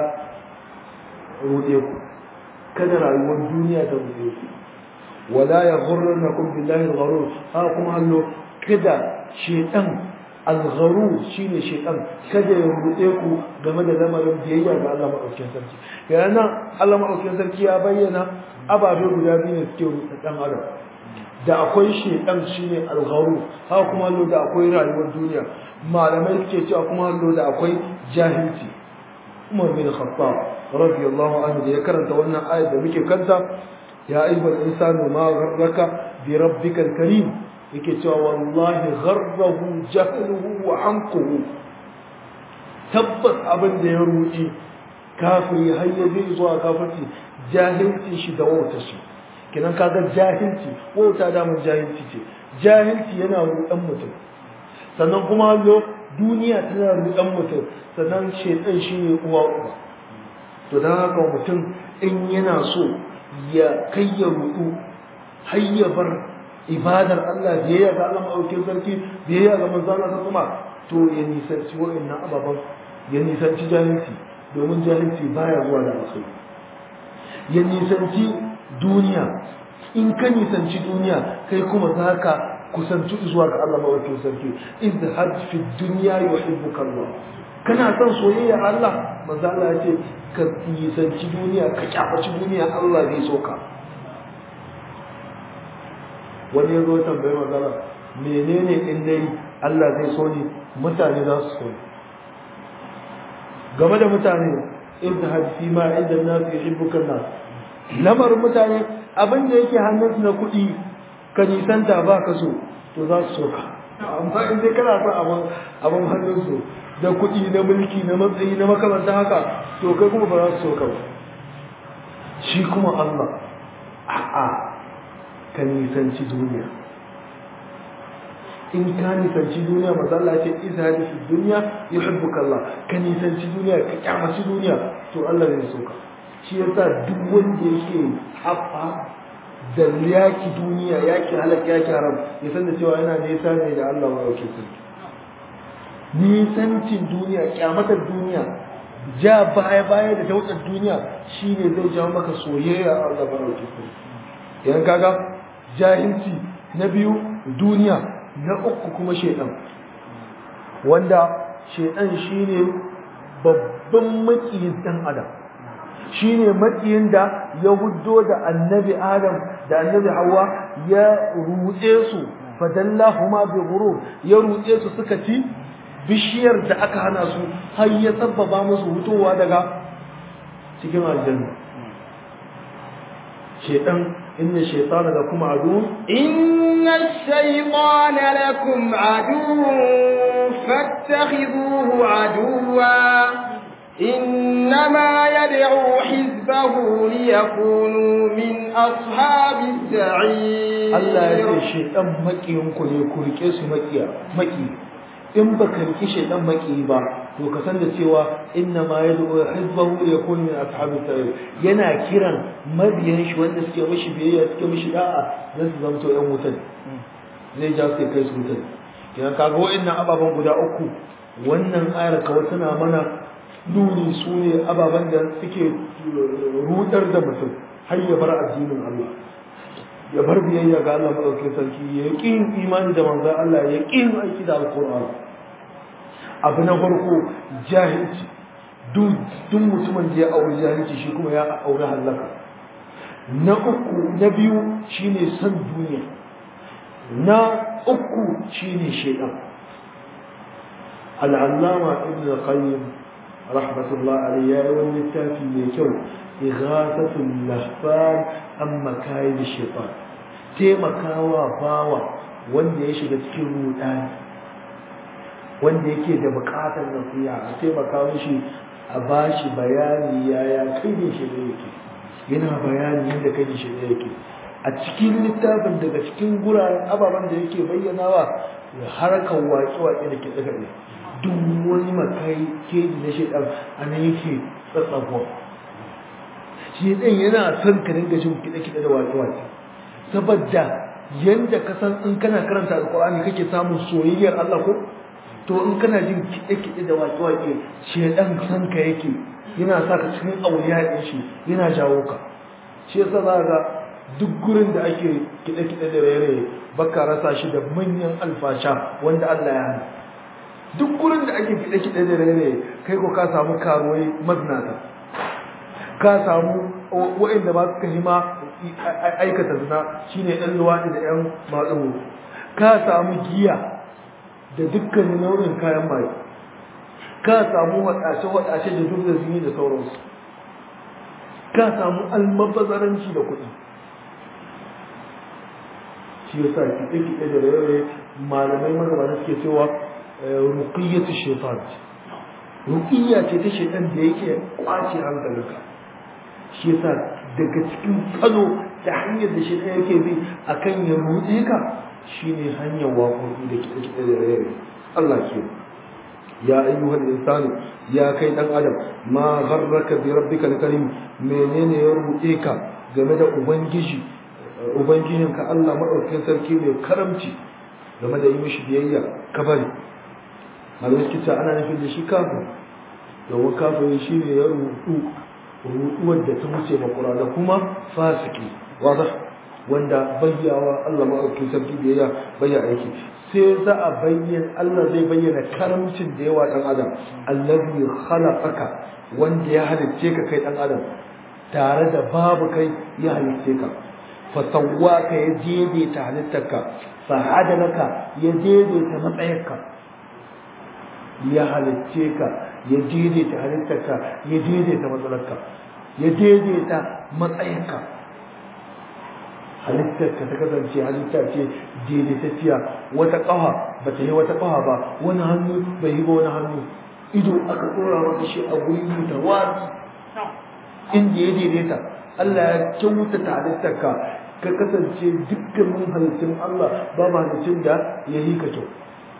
rude ku kada rayuwar duniya ta rude ku wala yaghurrannakum billahi algharur ha kuma hallo kada shedan algharu shine shedan kada ya rude ku game da lamarin biyayya ga Allah madaukakin sarki yana Allah madaukakin sarki ya bayyana ababe guda biyu ne suke rude dan adam da akwai shedan shine algharu ha kuma hallo da akwai rayuwar duniya malamai suke cewa kuma hallo da akwai jahilci Umar bin Khattab radiyallahu anhu da ya karanta wannan ayat da muke kanta ya ayyuhal insanu ma gharraka bi rabbikal karim yake cewa wallahi gharrahu jahluhu wa anquhu tabbas abin da ya ruɗi kafiri har ya je zuwa kafirci jahilci shi da wauta shi kinan kaga jahilci wauta da mun jahilci ce jahilci yana ruɗan mutum sannan kuma lo duniya tana ruɗan mutum sannan shedan shi ne uwa uba to dan haka mutum in yana so ya kai ya ruɗu har ya bar ibadar Allah biyayya ga Allah maɗaukin sarki biyayya ga manzo Allah kuma to ya nisanci wa'annan ababan ya nisanci jahilci domin jahilci baya zuwa da alkhairi ya nisanci duniya in ka nisanci duniya kai kuma za ka kusanci zuwa ga Allah maɗaukin sarki izhad fi dunya yuhibbuka Allah kana son soyayya Allah manzo Allah ya ce ka nisanci duniya ka kyafaci duniya Allah zai so ka wani ya zo tambayi magana menene in dai Allah zai so ni mutane za su so ni game da mutane inda hadisi ma inda na fi shibbukan nas lamar mutane abin da yake hannunsu na kuɗi ka nisanta ba ka so to za su so ka amma in dai kana son abin abin hannunsu da kuɗi na mulki na matsayi na makamanta haka to kai kuma ba za su so ka ba shi kuma Allah a'a ka nisanci duniya in ka nisanci duniya maza Allah ce izhadi fi duniya yuhibbuka Allah ka nisanci duniya ka kyamaci duniya to Allah zai so ka shi yasa duk wanda yake hafa da yaki duniya yaki halak yaki haram ya san da cewa yana nisa ne da Allah ma yake sarki nisancin duniya kyamatar duniya ja baya baya da dautsar duniya shine zai jawo maka soyayya a Allah ma yake sarki idan kaga jahilci na biyu duniya na uku kuma shaidan wanda shaidan shine babban makiyin dan adam shine makiyin da ya huddo da annabi adam da annabi hawa ya rutse su fadallahuma bi ghurur ya rutse su suka ci bishiyar da aka hana su har ya sabbaba musu hutowa daga cikin aljanna shaidan إن الشيطان لكم عدو إن الشيطان لكم عدو فاتخذوه عدوا إنما يدعو حزبه ليكونوا من أصحاب السعير الله يقول الشيطان مكي ينكو يكون كيس مكي مكي in baka riki shaidan maki ba to ka san da cewa inna ma yad'u hizbahu yakun min ashabi sa'ir yana kiran mabiyan shi wanda suke mishi biyayya suke mishi da'a zan su zamto yan wutan zai ja su kai su wutan kiran kaga wa'annan ababan guda uku wannan ayar kawai tana mana nuni su ne ababen da suke rudar da mutum har ya bar addinin Allah ya bar biyayya ga Allah madaukakin sarki ya ƙin imani da manzon Allah ya ƙin aiki da alƙur'ani abu na farko jahilci duk mutumin da ya auri jahilci shi kuma ya auri halaka na uku na biyu shine san duniya na uku shine shaitan al'allama ibn qayyim rahmatullah alayhi ya yi wani littafi mai kyau ighathatul lahfan amma kayan shaitan taimakawa bawa wanda ya shiga cikin rudani wanda yake da bukatar nasiha a taimaka mishi a bashi bayani yaya kai ne shi ne yake yana bayani yadda kai shi yake a cikin littafin daga cikin guraren ababen da yake bayyanawa harkar waƙe-waƙe da ke daga ne duk wani makai keji na shaidan a nan yake tsatsafuwa shaidan yana son ka dinga jin kiɗe-kiɗe da waƙe-waƙe saboda yanda ka san in kana karanta alƙur'ani kake samun soyayyar Allah ko to in kana jin kiɗe-kiɗe da waƙe-waƙe shaidan san ka yake yana sa ka cikin auliya ɗin shi yana jawo ka shi yasa za ga duk gurin da ake kiɗe-kiɗe da raye-raye baka rasa shi da manyan alfasha wanda Allah ya hana duk gurin da ake kiɗe-kiɗe da raye-raye kai ko ka samu karuwai maznata ka samu wa'inda ba suka hima aikata zina shine ɗan luwaɗi da ɗan maɗugo ka samu giya da dukkanin nau'in kayan maye ka samu waɗace-waɗace da duk da zini da sauransu ka samu almabazaranci da kuɗi shi yasa kiɗe-kiɗe da raye malamai magabata suke cewa ruqiyyatu shaitan ruqiyya ce ta shaitan da yake kwace hankalinka shi yasa daga cikin kano da hanyar da shaitan yake bi akan ya ruɗe ka shine hanyar waƙoƙi da kiɗe-kiɗe da raye Allah ke ya ayyuhal insanu ya kai dan adam ma gharraka bi rabbikal karim menene ya ruɗe ka game da ubangiji ubangijinka Allah maɗaukakin sarki mai karamci game da yi mishi biyayya ka bari malamai suke cewa ana nufin da shi kafin domin kafin shi ne ya rudu ruduwar da ta wuce makura da kuma fasiki wada wanda bayyawa Allah maɗaukakin sarki biyayya bayya aiki sai za a bayyana Allah zai bayyana karamcin da yawa ɗan adam allazi khalaqaka wanda ya halicce ka kai ɗan adam tare da babu kai ya halicce ka fasawwaka ya daidaita halittarka fa'adalaka ya daidaita matsayarka ya halicce ka ya daidaita halittarka ya daidaita matsalarka ya daidaita matsayarka halittarka ta kasance halitta ce daidaitacciya wata ƙafa ba ta yi wata ƙafa ba wani hannu bai yi ba wani hannu ido aka ɗora maka shi a guri mutawazi inda ya daidaita Allah ya kyautata halittarka ka kasance dukkanin halittun Allah ba ma halittun da ya yi ka kyau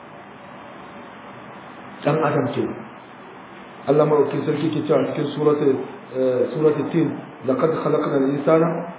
dan adam ce Allah maɗauki sarki ke cewa cikin suratul tin laqad khalaqna al-insana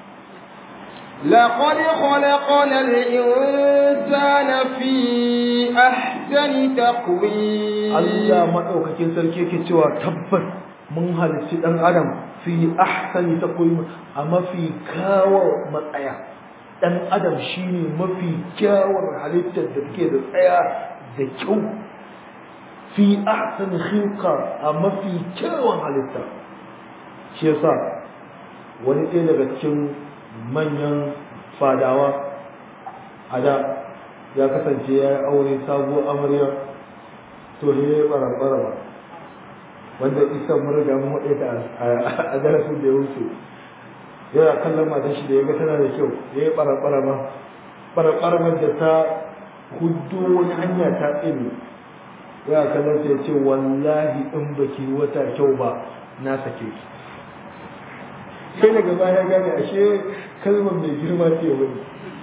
لقد خلقنا الإنسان في أحسن تقويم Allah maɗaukakin sarki ke cewa tabbas mun halicci ɗan adam fi ahsani taqwim a mafi kawo matsaya dan adam shine mafi kyawun halittar da take da tsaya da kyau fi ahsani khilqa a mafi kyawun halitta shi yasa wani ɗaya daga cikin manyan fadawa a da ya kasance ya yi aure sabuwar amarya to ne bara-bara ba wanda isa mun riga mun haɗe ta a darasin da ya wuce yana kallon matan shi da ya ga tana da kyau ya yi ɓara-ɓara ma ɓara-ɓara da ta hudu wani hanya ta tsini yana kallon ta ya ce wallahi in baki wata kyau ba na sake ki sai daga baya gane ashe kalmar mai girma ce wani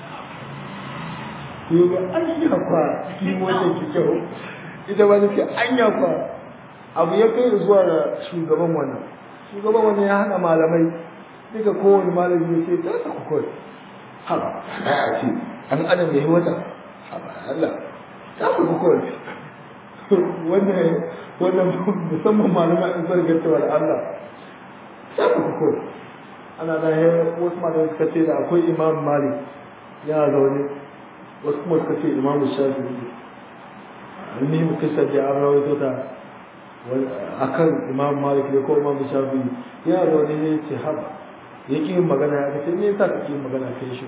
sai ga anya kwa ki wata ki kyau ita ba ta ce anya kwa abu ya kai zuwa ga shugaban wannan shugaban wannan ya hana malamai duka kowane malami ya ce ta sa kukwai haba a ce an adam ya yi wata haba Allah ta sa kukwai wannan wannan musamman malamai in zargantawa da Allah ta sa kukwai ana da ya wasu malamai suka ce da akwai imam malik ya zaune wasu kuma suka ce imam shafi'i ni mu kisa da an rawaito ta akan imam malik ne ko imam shafi ya zo ne ya ce haba ya ƙi yin magana ya ce me yasa kake yin magana kai shi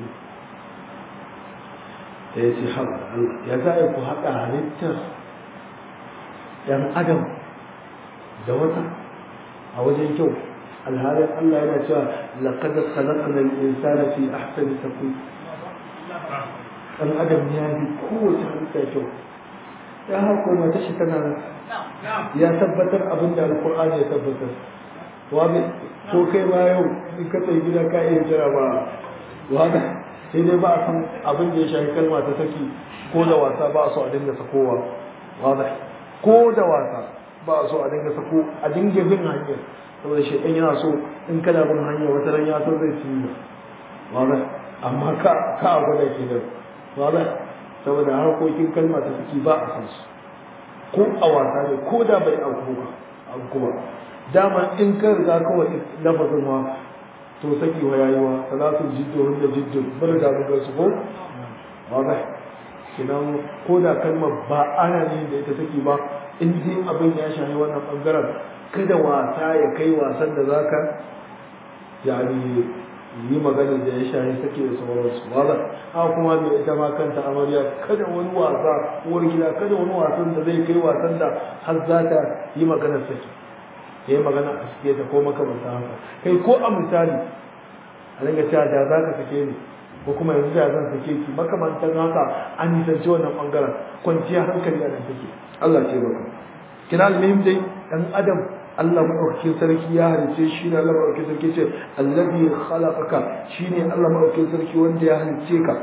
da ya ce haba ya za a ku haɗa halittar ɗan adam da wata a wajen kyau alhalin Allah yana cewa laqad khalaqna al-insana fi ahsani taqwim ɗan adam ya bi kowace halitta kyau ya hako mata shi tana nan ya tabbatar abin da alkur'ani ya tabbatar wani ko kai ma yau in ka tsaye gida ka iya jira ba wani sai dai ba a san abin da ya shafi kalma ta saki ko da wasa ba a so a dinga sakowa wani ko da wasa ba a so a dinga sako a dinga bin hanyar saboda shaitan yana so in kana bin hanyar wata ran ya so zai ci wani amma ka ka a gwada ke nan wani saboda harkokin kalma ta saki ba a san su ko a wasa ne ko da bai auku ba auku ba dama in ka riga kawai lafazin wa to saki wa yayi wa salatu jiddu hunda jiddu bar ga mun su ko wala kinan ko da kalmar ba ana ne da ita saki ba in dai abin ya shafi wannan bangaren kada wasa ya kai wasan da zaka yani yi magana da ya shafi saki da sauransu wala a kuma mai ita ma kanta amarya kada wani wasa uwar gida kada wani wasan da zai kai wasan da har za ta yi maganar saki ya yi magana a suke ta ko makamanta haka kai ko a misali a dinga cewa da za ka sake ni ko kuma yanzu da zan sake ki makamantan haka an nisanci wannan bangaren kwanciya hankali a nan take Allah ce baka kina almuhim dai dan adam Allah madaukakin sarki ya halice shi ne Allah madaukakin sarki ce allazi khalaqaka shine Allah madaukakin sarki wanda ya halice ka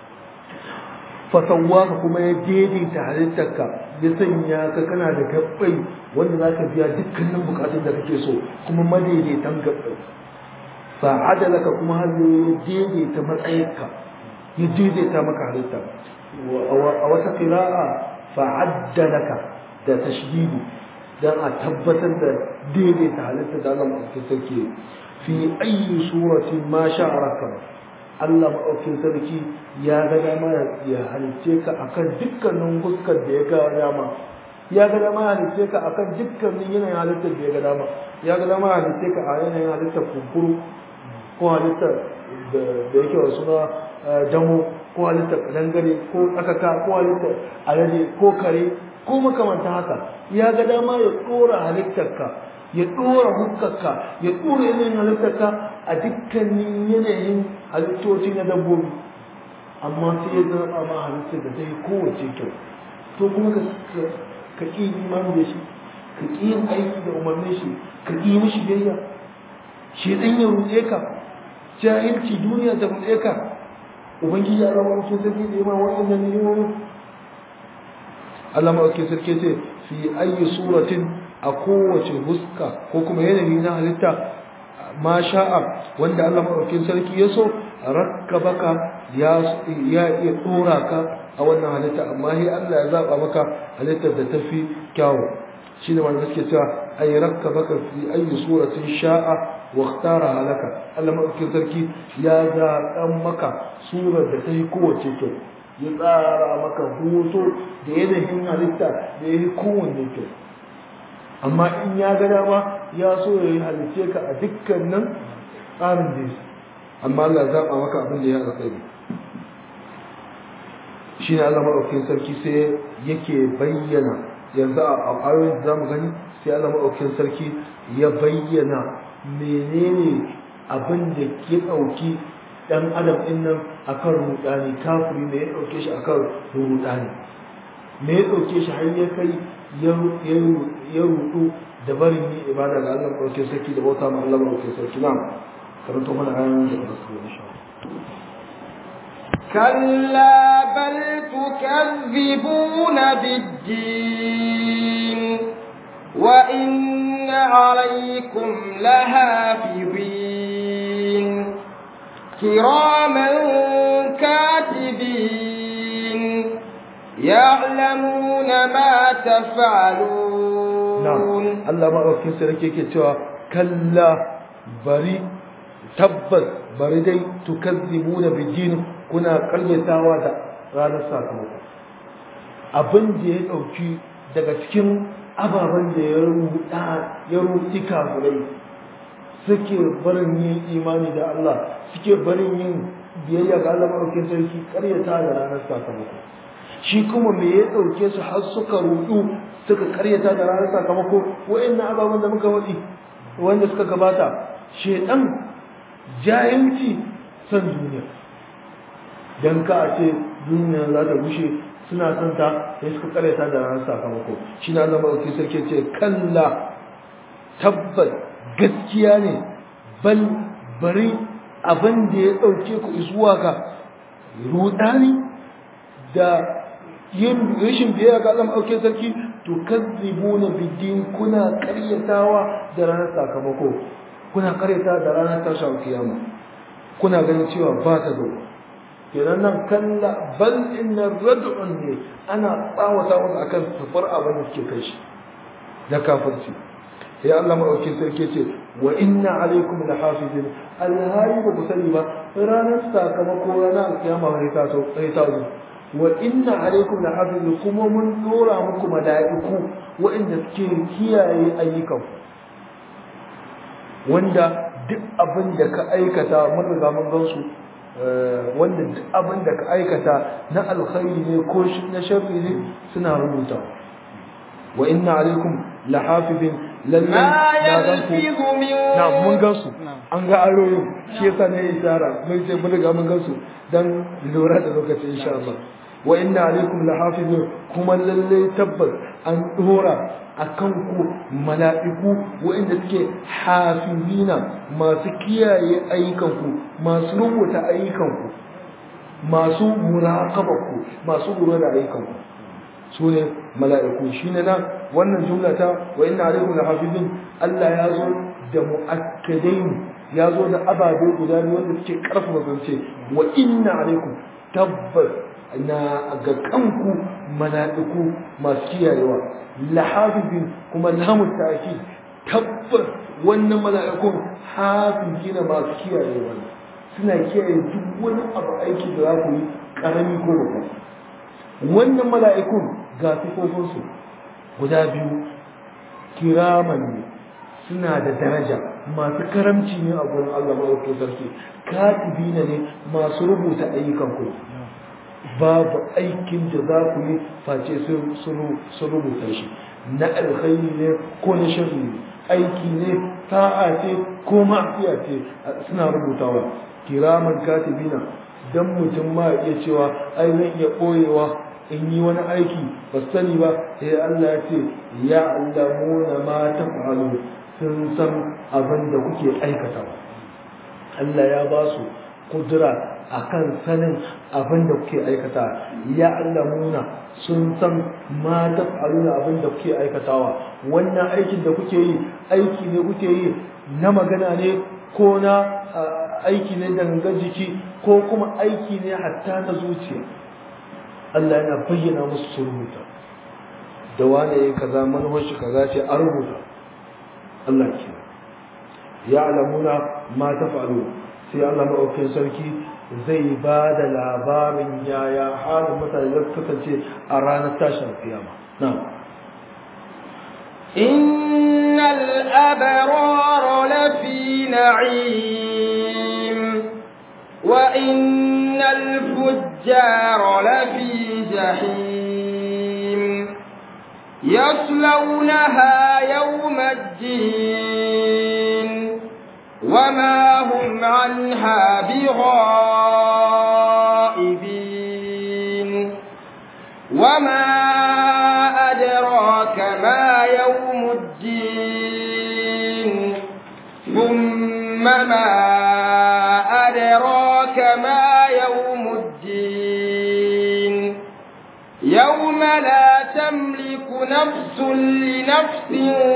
fasawwaka kuma ya daidaita halittarka ya sanya ka kana da gabbai wanda za ka biya dukkanin bukatun da kake so kuma madaidaitan gabbai fa'ada laka kuma har ya daidaita matsayinka ya daidaita maka halitta a wata qira'a fa'adda laka da tashdidi dan a tabbatar da daidaita halitta da Allah maɗaukin sarki fi ayyi surati ma sha'araka Allah maɗaukin sarki ya ga dama ya halice ka akan dukkanin fuskar da ya ga dama ya ga dama ya halice ka akan dukkanin yanayin halittar da ya ga dama ya ga dama ya halice ka a yanayin halittar kunkuru ko halittar da yake wa suna damo ko halittar kadangare ko tsakaka ko halittar alade ko kare ko makamanta haka ya ga dama ya ɗora halittarka ya ɗora hukkarka ya ɗora yanayin halittarka a dukkanin yanayin halittoci na dabbobi amma sai ya zama ma halittar da ta yi kowace kyau to kuma ka ƙi imani da shi ka ƙi yin aiki da umarnin shi ka ƙi mishi biyayya shi ɗan ya ruɗe ka jahilci duniya ta ruɗe ka ubangiji ya zama wasu sarki da yamma waɗannan ni'imomin Allah maɗauki sarki ce fi ayi suratin a kowace huska ko kuma yanayi na halitta ma sha'a wanda Allah maɗaukin sarki ya so rakkabaka ya iya ɗora ka a wannan halitta amma sai Allah ya zaɓa maka halittar da tafi kyawu shi ne wanda suke cewa ay rakkabaka fi ayi suratin sha'a wa ikhtara halaka Allah maɗaukin sarki ya zaɓan maka surar da ta yi kowace kyau ya tsara maka hoto da yanayin halitta da ya yi kowanne kyau amma in ya ga dama ya so ya yi halice ka a dukkanin tsarin da ya amma Allah zaɓa maka abin da ya alkhairi shi ne Allah maɗaukin sarki sai yake bayyana yanzu a ayoyin da za mu gani sai Allah maɗaukin sarki ya bayyana menene abin da ke ɗauki ɗan adam ɗin nan a kan rudani kafiri me ya ɗauke shi a kan rudani me ya ɗauke shi har ya kai ya rudu da barin yi ibada ga Allah ɗauke sarki da bauta ma Allah ɗauke sarki na karanto mana ayoyin da ba su insha كلا بل تكذبون بالدين وإن عليكم لحافظين كراما كاتبين يعلمون ما تفعلون نعم الله ما أوكي سركي كتوا كلا بري تبت bari dai tukazzibuna bidin kuna karyatawa da ranar sakamako abin da ya dauki daga cikin ababen da ya rubuta ya rubuti kafirai suke barin yin imani da Allah suke barin yin biyayya ga Allah maɗaukin sarki karyata da ranar sakamako shi kuma me ya ɗauke su har suka rudu suka karyata da ranar sakamako wa'annan ababen da muka faɗi wanda suka gabata shedan jahilci san duniya dan ka a ce duniya za ta gushe suna son ta sai suka karyata da ranar sakamako shi na Allah maɗaukin sarki ce kalla tabbat gaskiya ne bal bari abin da ya dauke ku zuwa ga rudani da yin rashin biyayya ga Allah auke sarki to kazzibuna bidin kuna karyatawa da ranar sakamako kuna karyata da ranar tashin kiyama kuna ganin cewa ba ta zo kenan nan kalla bal inna rad'un ne ana tsawata musu akan sufar abin da suke kai shi da kafirci sai Allah madaukakin sarki ce wa inna alaikum lahafizin alhari ba ku sani ba ranar sakamako ranar alkiyama ne ta so sai ta zo wa inna alaikum lahafizin kuma mun dora muku mala'iku waɗanda suke kiyaye ayyukan wanda duk abin da ka aikata mun riga mun gan su wanda duk abin da ka aikata na alkhairi ne ko na sharri ne suna rubuta wa inna alaikum lahafizin lallai na gan ku na mun gan su an ga aroyin shi yasa ne isara mun ce mun riga mun gan su dan lura da lokaci insha Allah wa inna alaikum lahafizun kuma lallai tabbas an dora akan ku mala'iku waɗanda suke hafizina masu kiyaye ayyukanku masu rubuta ayyukanku masu muraqabaku masu lura da ayyukanku su ne mala'iku shi ne nan wannan jumla ta wa inna alaikum lahafizin Allah ya zo da mu'akkadain ya zo da ababe guda biyu wanda suke karfafa zance wa inna alaikum tabbas na ga kanku mala'iku masu kiyayewa lahafizin kuma lamun ta'kid tabbas wannan mala'ikun hafizina masu kiyayewa suna kiyaye duk wani abu aiki da za ku yi karami ko babba wannan mala'ikun ga sifofinsu guda biyu kiraman ne suna da daraja masu karamci ne a gurin Allah maɗauki sarki katibina ne masu rubuta ayyukan ku babu aikin da za ku yi face sun rubuta shi na alkhairi ne ko na sharri ne aiki ne ta'a ce ko ma'asiya ce suna rubutawa kiraman katibina dan mutum ma iya cewa ai zan iya ɓoyewa in yi wani aiki ba sani ba sai Allah ya ce ya allamuna ma taf'alu sun san abin da kuke aikata Allah ya ba su kudura akan sanin abin da kuke aikata ya allamuna sun san ma taf'aluna abin da kuke aikatawa wannan aikin da kuke yi aiki ne kuke yi na magana ne ko na aiki ne dangan jiki ko kuma aiki ne hatta na zuciya Allah yana bayyana musu su rubuta da wane ya kaza manufar shi kaza ce a rubuta Allah ke ya alamuna ma ta faru sai Allah maɗaukin sarki zai ba da labarin yaya halin mutane da kasance a ranar tashin kiyama na إن الأبرار لفي نعيم وإن الفجار لفي جحيم يصلونها يوم الدين وما هم عنها بغائبين وما أدراك ما يوم الدين ثم ما أدراك ما يوم الدين يوم لا تملك نفس لنفس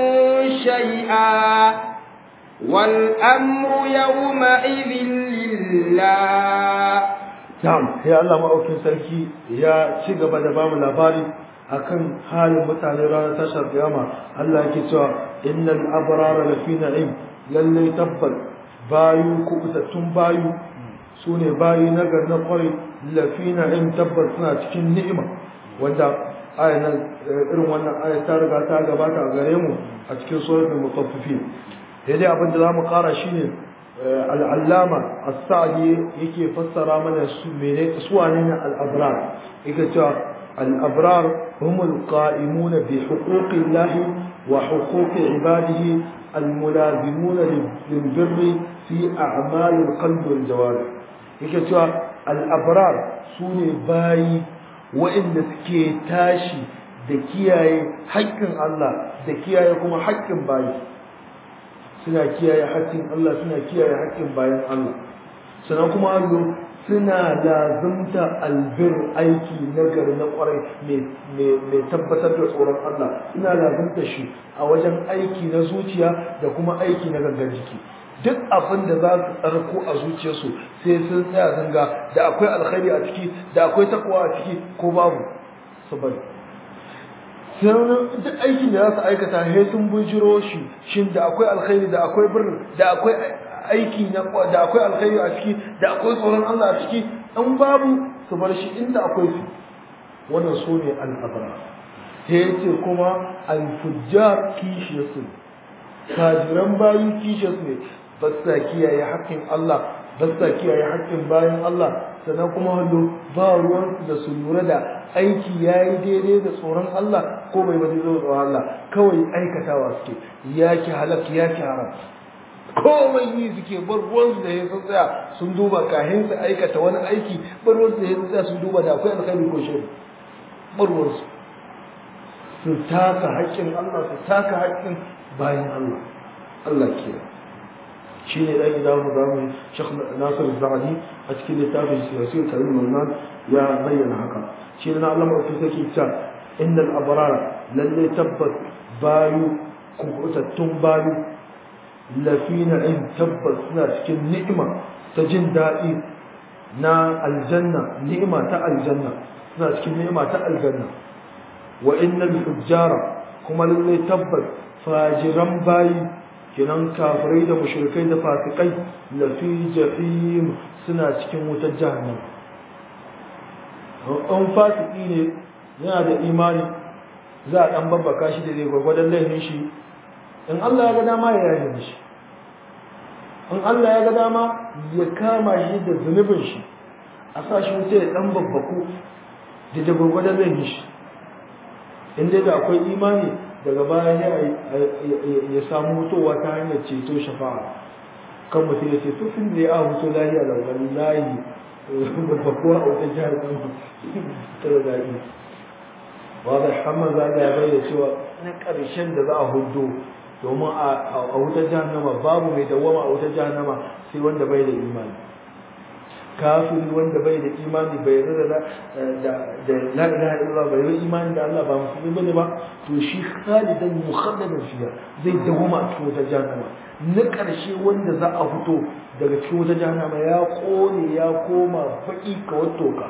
شيئا والأمر يومئذ لله Na'am, sai Allah maɗaukin sarki ya ci gaba da bamu labari akan halin mutane ranar tashar kiyama. Allah yake cewa innal abrara lafi na'im lalle tabbal bayu kubutattun bayu sune bayi na gar na kwarai lafi na'im tabbal suna cikin ni'ima wanda aya nan irin wannan aya ta riga ta gabata a gare mu a cikin suratul mutaffifin. Daidai abin da zamu kara shine al'allama as-sa'di yake fassara mana su mene su wane ne al-abrar yake cewa al-abrar humul qa'imuna bi huquqi llahi wa huquqi ibadihi al-mulazimuna lil birri fi a'mal al-qalbi wal jawarih yake cewa al-abrar sune bayi wa'inda suke tashi da kiyaye haƙƙin Allah da kiyaye kuma haƙƙin bayi suna kiyaye haƙƙin Allah suna kiyaye haƙƙin bayan Allah sannan kuma allo suna lazumta albir aiki nagari na kwarai mai tabbatar da tsoron Allah suna lazumta shi a wajen aiki na zuciya da kuma aiki na gangan jiki duk abin da za su tsarko a zuciyarsu sai sun tsaya zanga da akwai alkhairi a ciki da akwai takwa a ciki ko babu su bari sannan duk aikin da za su aikata sai sun bujiro shi shin da akwai alkhairi da akwai birnin da akwai aiki na da akwai alkhairi a ciki da akwai tsoron Allah a ciki an babu su bar shi inda akwai su wannan su ne al'abara sai yace kuma al-fujjar kishiyarsu kajiran bayi kishiyarsu ne ba sa kiyaye haƙƙin Allah ba sa kiyaye haƙƙin bayan Allah sannan kuma hallo ba ruwan da su lura da aiki yayi daidai da tsoron Allah ko bai ba daidai da tsoron Allah kawai aikatawa suke yaki halak yaki haram komai yi suke bar ruwansu da ya tsaya sun duba kahin su aikata wani aiki bar ruwansu da ya tsaya sun duba da akwai alkhairi ko shiri bar ruwansu su taka haƙƙin Allah su taka haƙƙin bayan Allah Allah ke shi ne ɗan gida mu zamu Sheikh Nasir Zahadi a cikin littafin Siyasir Karim Mannan ya bayyana haka shi ne na Allah mafi sake ta innal abrara lalle tabbas bayu kubutattun bayu lafi na'im tabbas suna cikin ni'ima ta jin daɗi na aljanna ni'ima ta aljanna suna cikin ni'ima ta aljanna wa innal fujjara kuma lallai tabbas fajiran bayi kinan kafirai da mushrikai da fasikai lafi jahim suna cikin wutar jahannam an fasiki ne yana da imani za a ɗan babbaka shi da zai gwargwadon laifin shi in Allah ya ga dama ya yaje shi in Allah ya ga dama ya kama shi da zunubin shi a sa shi wuce ya dan babbaku da da gurgurdan zai shi in dai da akwai imani daga baya ya samu mutuwa ta hanyar ceto shafa'a kan mutum ya ce to tun da ya hutu lahiya da wallahi babbakuwa a wata jihar kan ta da daɗi ba da hamman za ya bayyana cewa na ƙarshen da za a hudu domin a wutar jahannama babu mai dawama a wutar jahannama sai wanda bai da imani kafiri wanda bai da imani bai yarda da da la ilaha illallah bai yi imani da Allah ba musulmi bane ba to shi khalidan mukhalladan fiya zai dawama a cikin wutar jahannama na karshe wanda za a fito daga cikin wutar jahannama ya kone ya koma baki ka wattoka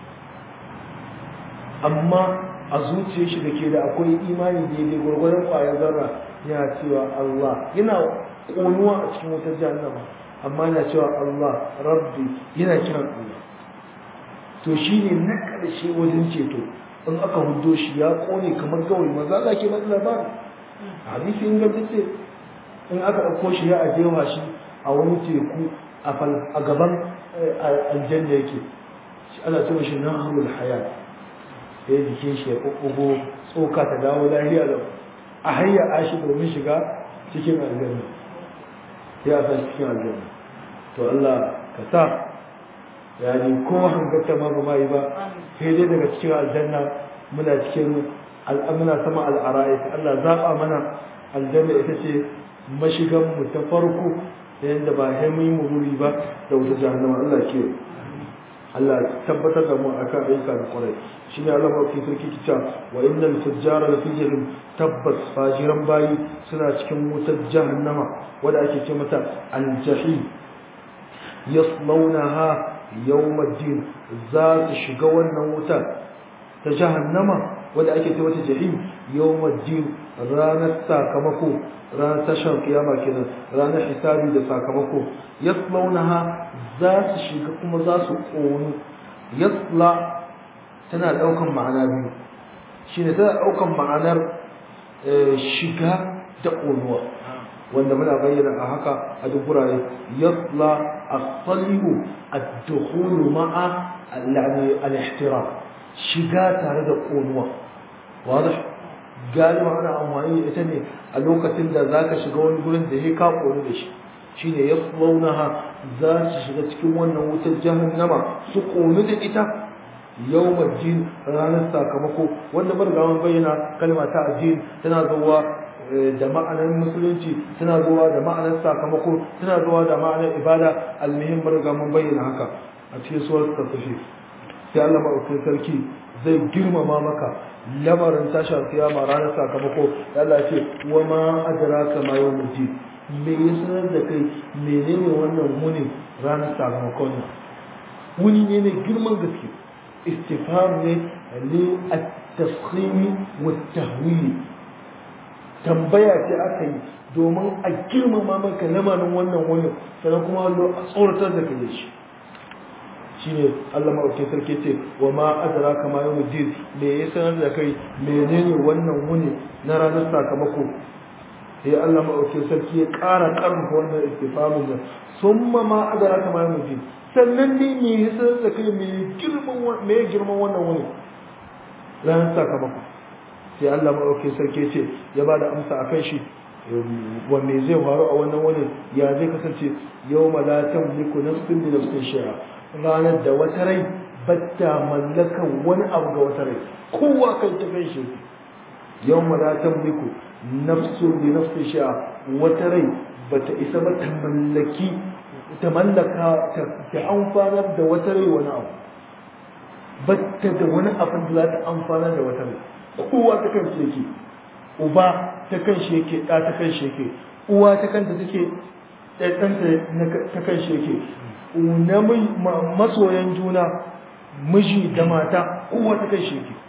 amma a zuciyar shi da ke da akwai imani daidai gwargwaron ƙwayar zarra yana cewa Allah yana ƙonuwa a cikin wutar jahannama amma yana cewa Allah rabbi yana kiran Allah to shi ne na ƙarshe wajen ceto in aka hudo shi ya ƙone kamar gawai maza Allah ke bada labari hadisi in ga ce in aka ɗauko shi ya ajewa shi a wani teku a gaban aljanna yake ana cewa shi nahrul hayat sai jikin shi ya ɓuɓɓugo tsoka ta dawo lahiya lau a hanyar ashi domin shiga cikin aljanna ya sa cikin aljanna to Allah ka sa ya ni ko hangarta ma ba mai ba sai dai daga cikin aljanna muna cikin muna sama al'ara'i Allah zaɓa mana aljanna ita ce mashigan mu ta farko da yadda ba sai mun yi mururi ba da wata jahannama Allah ke Allah tabbatar da mu akan ayyuka da kwarai shi ne Allah mafi sarki kica wa innal fujjara lafi jahim tabbas fajiran bayi suna cikin wutar jahannama wadda ake ce mata aljahim yaslawnaha yawmaddin za su shiga wannan wutar ta jahannama wadda ake ce mata jahim yawmaddin ranar sakamako ranar tashar kiyama kenan ranar hisabi da sakamako yaslawnaha za su shiga kuma za su ƙonu yasla tana ɗaukan ma'ana biyu shi ne tana ɗaukan ma'anar shiga da ƙonuwa wanda muna bayyana a haka a duk wurare yasla as-salihu ad-dukhulu ma'a al-ihtiram shiga tare da ƙonuwa wadah galiba ana amfani da ita ne a lokacin da zaka shiga wani gurin da ya ka ƙonu da shi shine yaslawnaha za su shiga cikin wannan wutar jahannama su ƙonu da ita yawmar jin ranar sakamako wanda bar ga bayyana kalma ta addin tana zuwa da ma'anar musulunci suna zuwa da ma'anar sakamako suna zuwa da ma'anar ibada almuhim riga mun bayyana haka a cikin suwar tafi sai Allah maɗaukakin sarki zai girmama maka lamarin tashar kiyama ranar sakamako Allah ce wa ma adraka ma yawmuddin me ya sanar da kai menene wannan muni ranar sakamakon nan wuni ne mai girman gaske istifham ne li at-tafkhim wa at-tahwil tambaya ce aka yi domin a girmama maka lamarin wannan wuni sannan kuma a tsoratar da kai shi shine Allah maɗauki sarki ce wa ma adraka ma yawmuddin me ya sanar da kai menene wannan wuni na ranar sakamako sai Allah maɗauki sarki ya ƙara ƙarfafa wannan istifamin nan summa ma adraka ma yawmuddin sannan ne me ya sanar da kai me girman me girman wannan wuni ranar sakamako sai Allah maɗauki sarki ce ya ba da amsa akan shi wanne zai faru a wannan wani ya zai kasance yau la tamliku nafsin bi nafsin shay'a ranar da wata rai batta mallakan wani abu ga wata rai kowa kan ta kan shi yau la tamliku nafsun bi nafsin shay'a wata rai bata isa ba ta mallaki ta mallaka ta amfanar da wata rai wani abu batta da wani abin da za ta amfanar da wata rai kowa ta kan shi yake uba ta kan shi yake ɗa ta kan shi yake uwa ta kanta take ɗanta ta kan shi yake na masoyan juna miji da mata kowa ta kan shi yake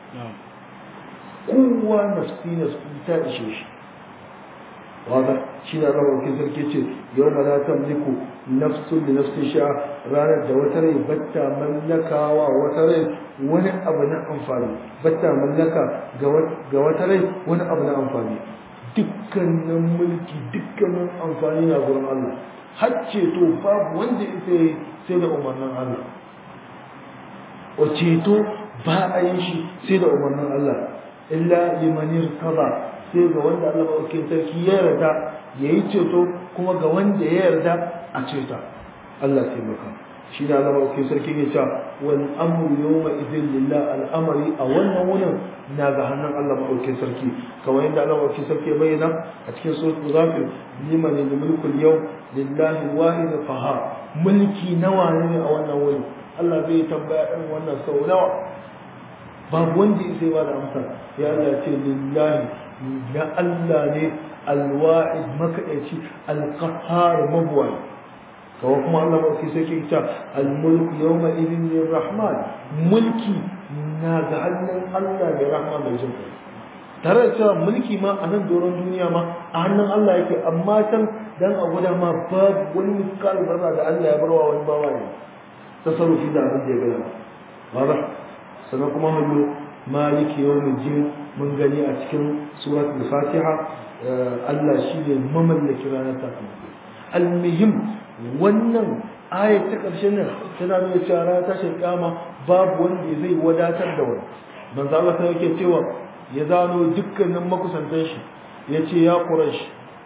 kowa nafsi nafsi ta ishe shi wanda shi na zama wakil sarki ce yau ma za ta mulku nafsun da nafsin sha ranar da wata rai batta mallakawa wata rai wani abu na amfani batta mallaka ga wata rai wani abu na amfani dukkanin mulki dukkanin amfani na gurin Allah har ceto babu wanda ita sai da umarnin Allah o ceto ba a yin shi sai da umarnin Allah illa limanir kaza sai ga wanda Allah maɗaukin sarki ya yarda ya yi ceto kuma ga wanda ya yarda a ceta Allah taimaka shi da Allah maɗaukin sarki ya ce wal amru yawma idin lillah al'amari a wannan wurin na ga hannun Allah maɗaukin sarki kamar yadda Allah maɗaukin sarki ya bayyana a cikin suratul ghafir liman lil mulkul yawm lillahi wahid qahar mulki nawa ne a wannan wurin Allah zai tambaya ɗan wannan sau nawa babu wanda ya sai ba da amsa ya Allah ce lillahi na Allah ne alwa'id makaɗaici alƙahar mabuwai kawo kuma Allah mafi sai ke ta almulku yau ma idin yin rahman mulki na ga hannun Allah mai rahman mai jin tare da cewa mulki ma a nan doron duniya ma a hannun Allah yake amma can dan a guda ma babu wani miskal zarra da Allah ya barwa wani bawa ne tasarrufi da abin da ya gaya ba sannan kuma hallo maliki yawmin jin mun gani a cikin surat al-fatiha Allah shi ne mamallaki ranar sakamako almuhim wannan ayat ta ƙarshen nan tana nuna cewa ranar tashin kama babu wanda zai wadatar da wani manzo Allah sai yake cewa ya zano dukkanin makusantan shi yace ya quraish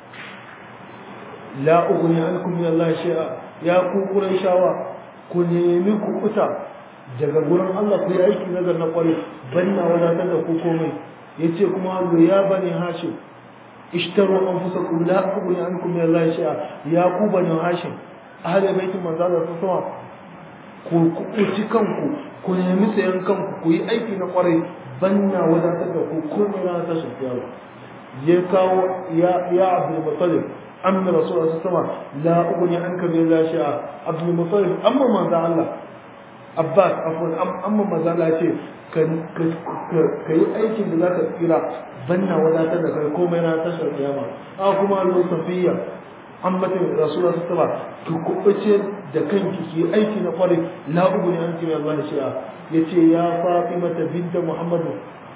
la ughni ankum min Allah shay'a ya ku qurayshawa ku nemi ku kuta daga gurin Allah ku yi aiki nazar na kwarai banna wadatar da ku komai yace kuma ya bani hashim ishtaru anfusakum la ughni ankum min Allah shay'a ya ku bani hashim ahli baitin manzo Allah sallallahu ku ku kanku ku nemi sayan kanku ku yi aiki na kwarai banna wadatar da ku komai na ta shafiya ya kawo ya ya Abdul Muttalib amma Rasulullah sallallahu alaihi wasallam la ughni anka min Allah shay'a Abdul Muttalib amma manzo Allah Abbas afwan amma manzo Allah ya ce ka yi aikin da za ka tsira banna wadatar da kai komai na tashar kiyama a kuma allo safiya an mata rasulullah sallallahu alaihi ki kubuce da kanki ki aiki na kwarai la ugu ne an kira Allah shi'a yace ya Fatima binta Muhammad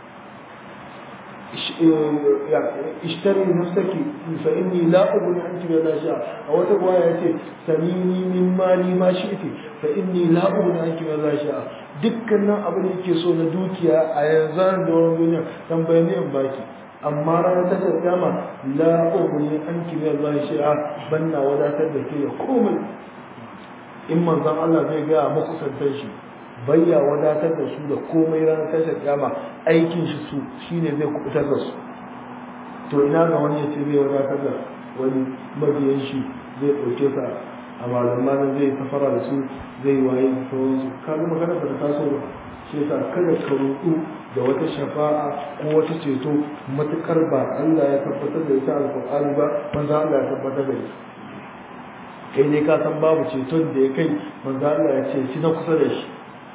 ishtari nafsaki fa inni la ughni anki bi shi'a a wata gwaya yace sanini min mali ma shi'ti fa inni la ughni anki bi shi'a dukkanin abin da yake so na dukiya a yanzu da wani duniya dan bayani in baki amma ranar ta kiyama la ughni anki bi shi'a banna wadatar da ke komai in manzon Allah zai ga makusantan shi bayya wadatar da su da komai ranar tashar kiyama aikin shi su shine zai kubutar da su to ina ga wani ya ce zai wadatar da wani mabiyan shi zai ɗauke sa a malamanin zai safara da su zai waye da sauransu ka ga magana ba ta taso ba shi yasa kada ka rudu da wata shafa'a ko wata ceto matukar ba Allah ya tabbatar da ita alƙur'ani ba manzo Allah ya tabbatar da ita kai ne ka san babu ceton da ya kai manzo Allah ya ce shi na kusa da shi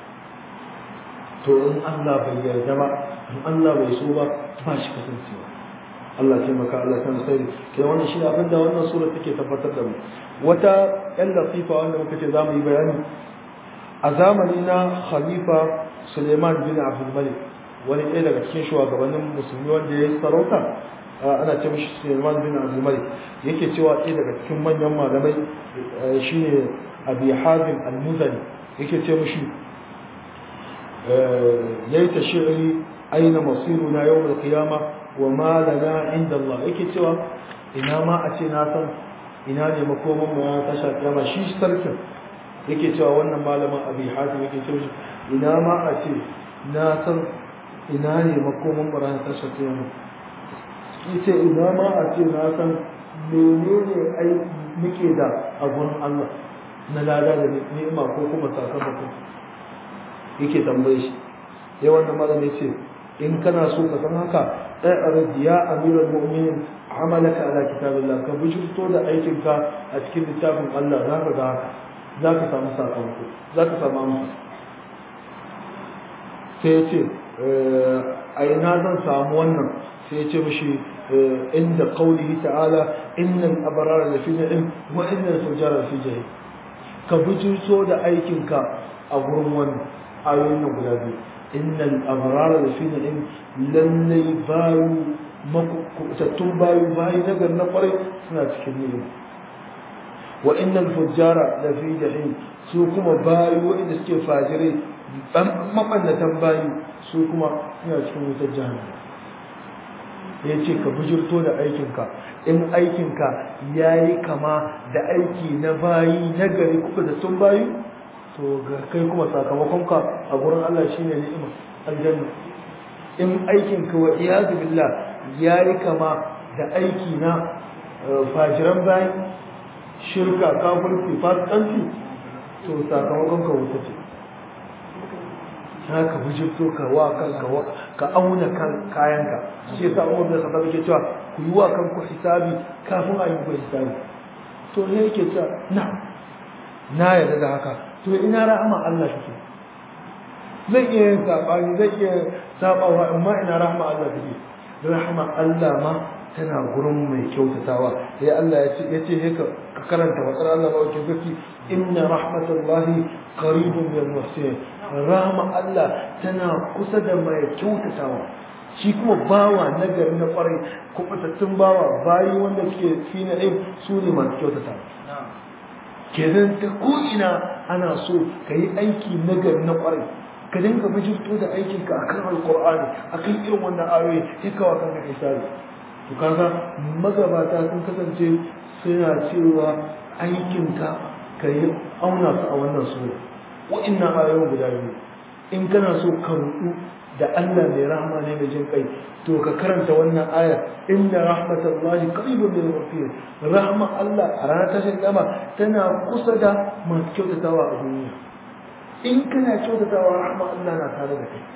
to in Allah bai yarda ba in Allah bai so ba ba shi kasancewa Allah ce maka Allah ta sai kai wannan shi abin da wannan sura take tabbatar da mu wata yan latifa wanda muka ce zamu yi bayani a zamani na khalifa Suleiman bin Abdul Malik wani ɗaya daga cikin shugabannin musulmi wanda ya yi sarauta ana ce mishi Suleiman bin Abdul Malik yake cewa ɗaya daga cikin manyan malamai shine Abi Hazim Al-Muzani yake ce mishi laita shi'ri aina masiruna yawm al-qiyama wa ma lana inda Allah yake cewa ina ma a ce na san ina ne makoman mu ya tasha kiyama shi sarkin yake cewa wannan malamin Abi Hazim yake cewa ina ma a ce na san ina ne makoman mu ran tasha kiyama yace ina ma a ce na san menene ai muke da a gurin Allah na lada da ni'ima ko kuma sakamako yake tambaye shi sai wannan malami ce in kana so ka san haka ai arji ya amiral mu'minin amalaka ala kitabillah ka bujurto da aikin ka a cikin littafin Allah za ka ga haka za ka samu sakamako za ka samu amsa sai ya ce a ina zan samu wannan sai ya ce mishi inda qaulihi ta'ala innal abrara lafi na'im wa innal fujara fi jahim ka bujurto da aikin ka a gurin wannan ayoyin nan guda biyu innal abrara da fi na'im lallai bayu makutattun bayu bayi na gar na kwarai suna cikin ni'ima wa innal fujjara da fi jahim su kuma bayu wanda suke fajirai mabannatan bayu su kuma suna cikin wutar jahannama ya ce ka bujirto da aikinka in aikinka ya yi kama da aiki na bayi na gari kuka da sun bayu to ga kai kuma sakamakonka a gurin Allah shine ni'ima aljanna in aikin ka wa iyadu billah yayi kama da aiki na fajiran bayi shirka kafirci fasikanci to sakamakonka wuta ce haka bujirto ka wa kanka ka auna kan kayanka shi yasa Umar bin Khattab yake cewa ku yi wa kanku hisabi kafin a yi muku hisabi to ne yake cewa na na yarda da haka to ina rahama Allah take zai iya yin sabani zai iya sabawa amma ina rahama Allah take rahama Allah ma tana gurin mai kyautatawa sai Allah ya ce yace he ka karanta wa Allah ba ke zaki inna rahmatullahi qaribun bil muhsin rahama Allah tana kusa da mai kyautatawa shi kuma bawa nagari na kwarai kubutattun bawa bayi wanda suke fi na su ne masu kyautatawa kenan ta ko'ina ana so ka yi aiki nagari na kwarai ka dinga bijirto da aikinka a kan alkur'ani a kan irin wannan ayoyi ya kawo kan kai sare to kaga magabata sun kasance suna cewa aikinka ka yi auna su a wannan sura wa'innan ayoyin guda biyu in kana so ka rudu da Allah mai rahama ne mai jin kai to ka karanta wannan aya inna rahmatallahi qaribun lil muttaqin rahma Allah a ranar tashin kiyama tana kusa da masu kyautatawa a duniya in kana kyautatawa rahma Allah na tare da kai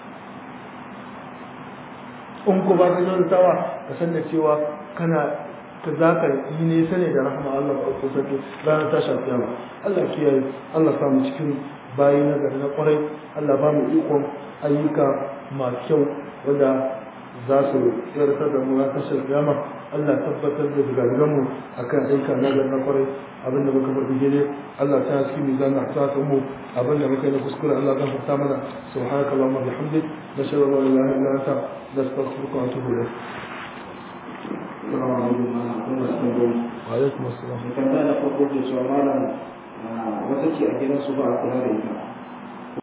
in ku ba ka kyautatawa ka san da cewa kana ka za ka yi nesa ne da rahma Allah ba ku sake ranar tashin kiyama Allah kiyaye Allah samu cikin bayi na gari na kwarai Allah ba mu ikon ayyuka masu kyau wanda za su tsirtar da mu na tashar kiyama Allah tabbatar da zigadigan mu akan aika na gari na kwarai abinda muka faɗi gele Allah ta cikin mizan na ta mu abinda muka yi na kuskure Allah zan fata mana subhanaka allahumma bihamdik nashhadu an la ilaha illa anta nastaghfiruka wa atubu ilayk Assalamu alaikum malam kun wasu tambayoyi. wa alaikum assalam Mai tambaya na farko ke cewa malam wata ce a gidansu ba a kula da ita.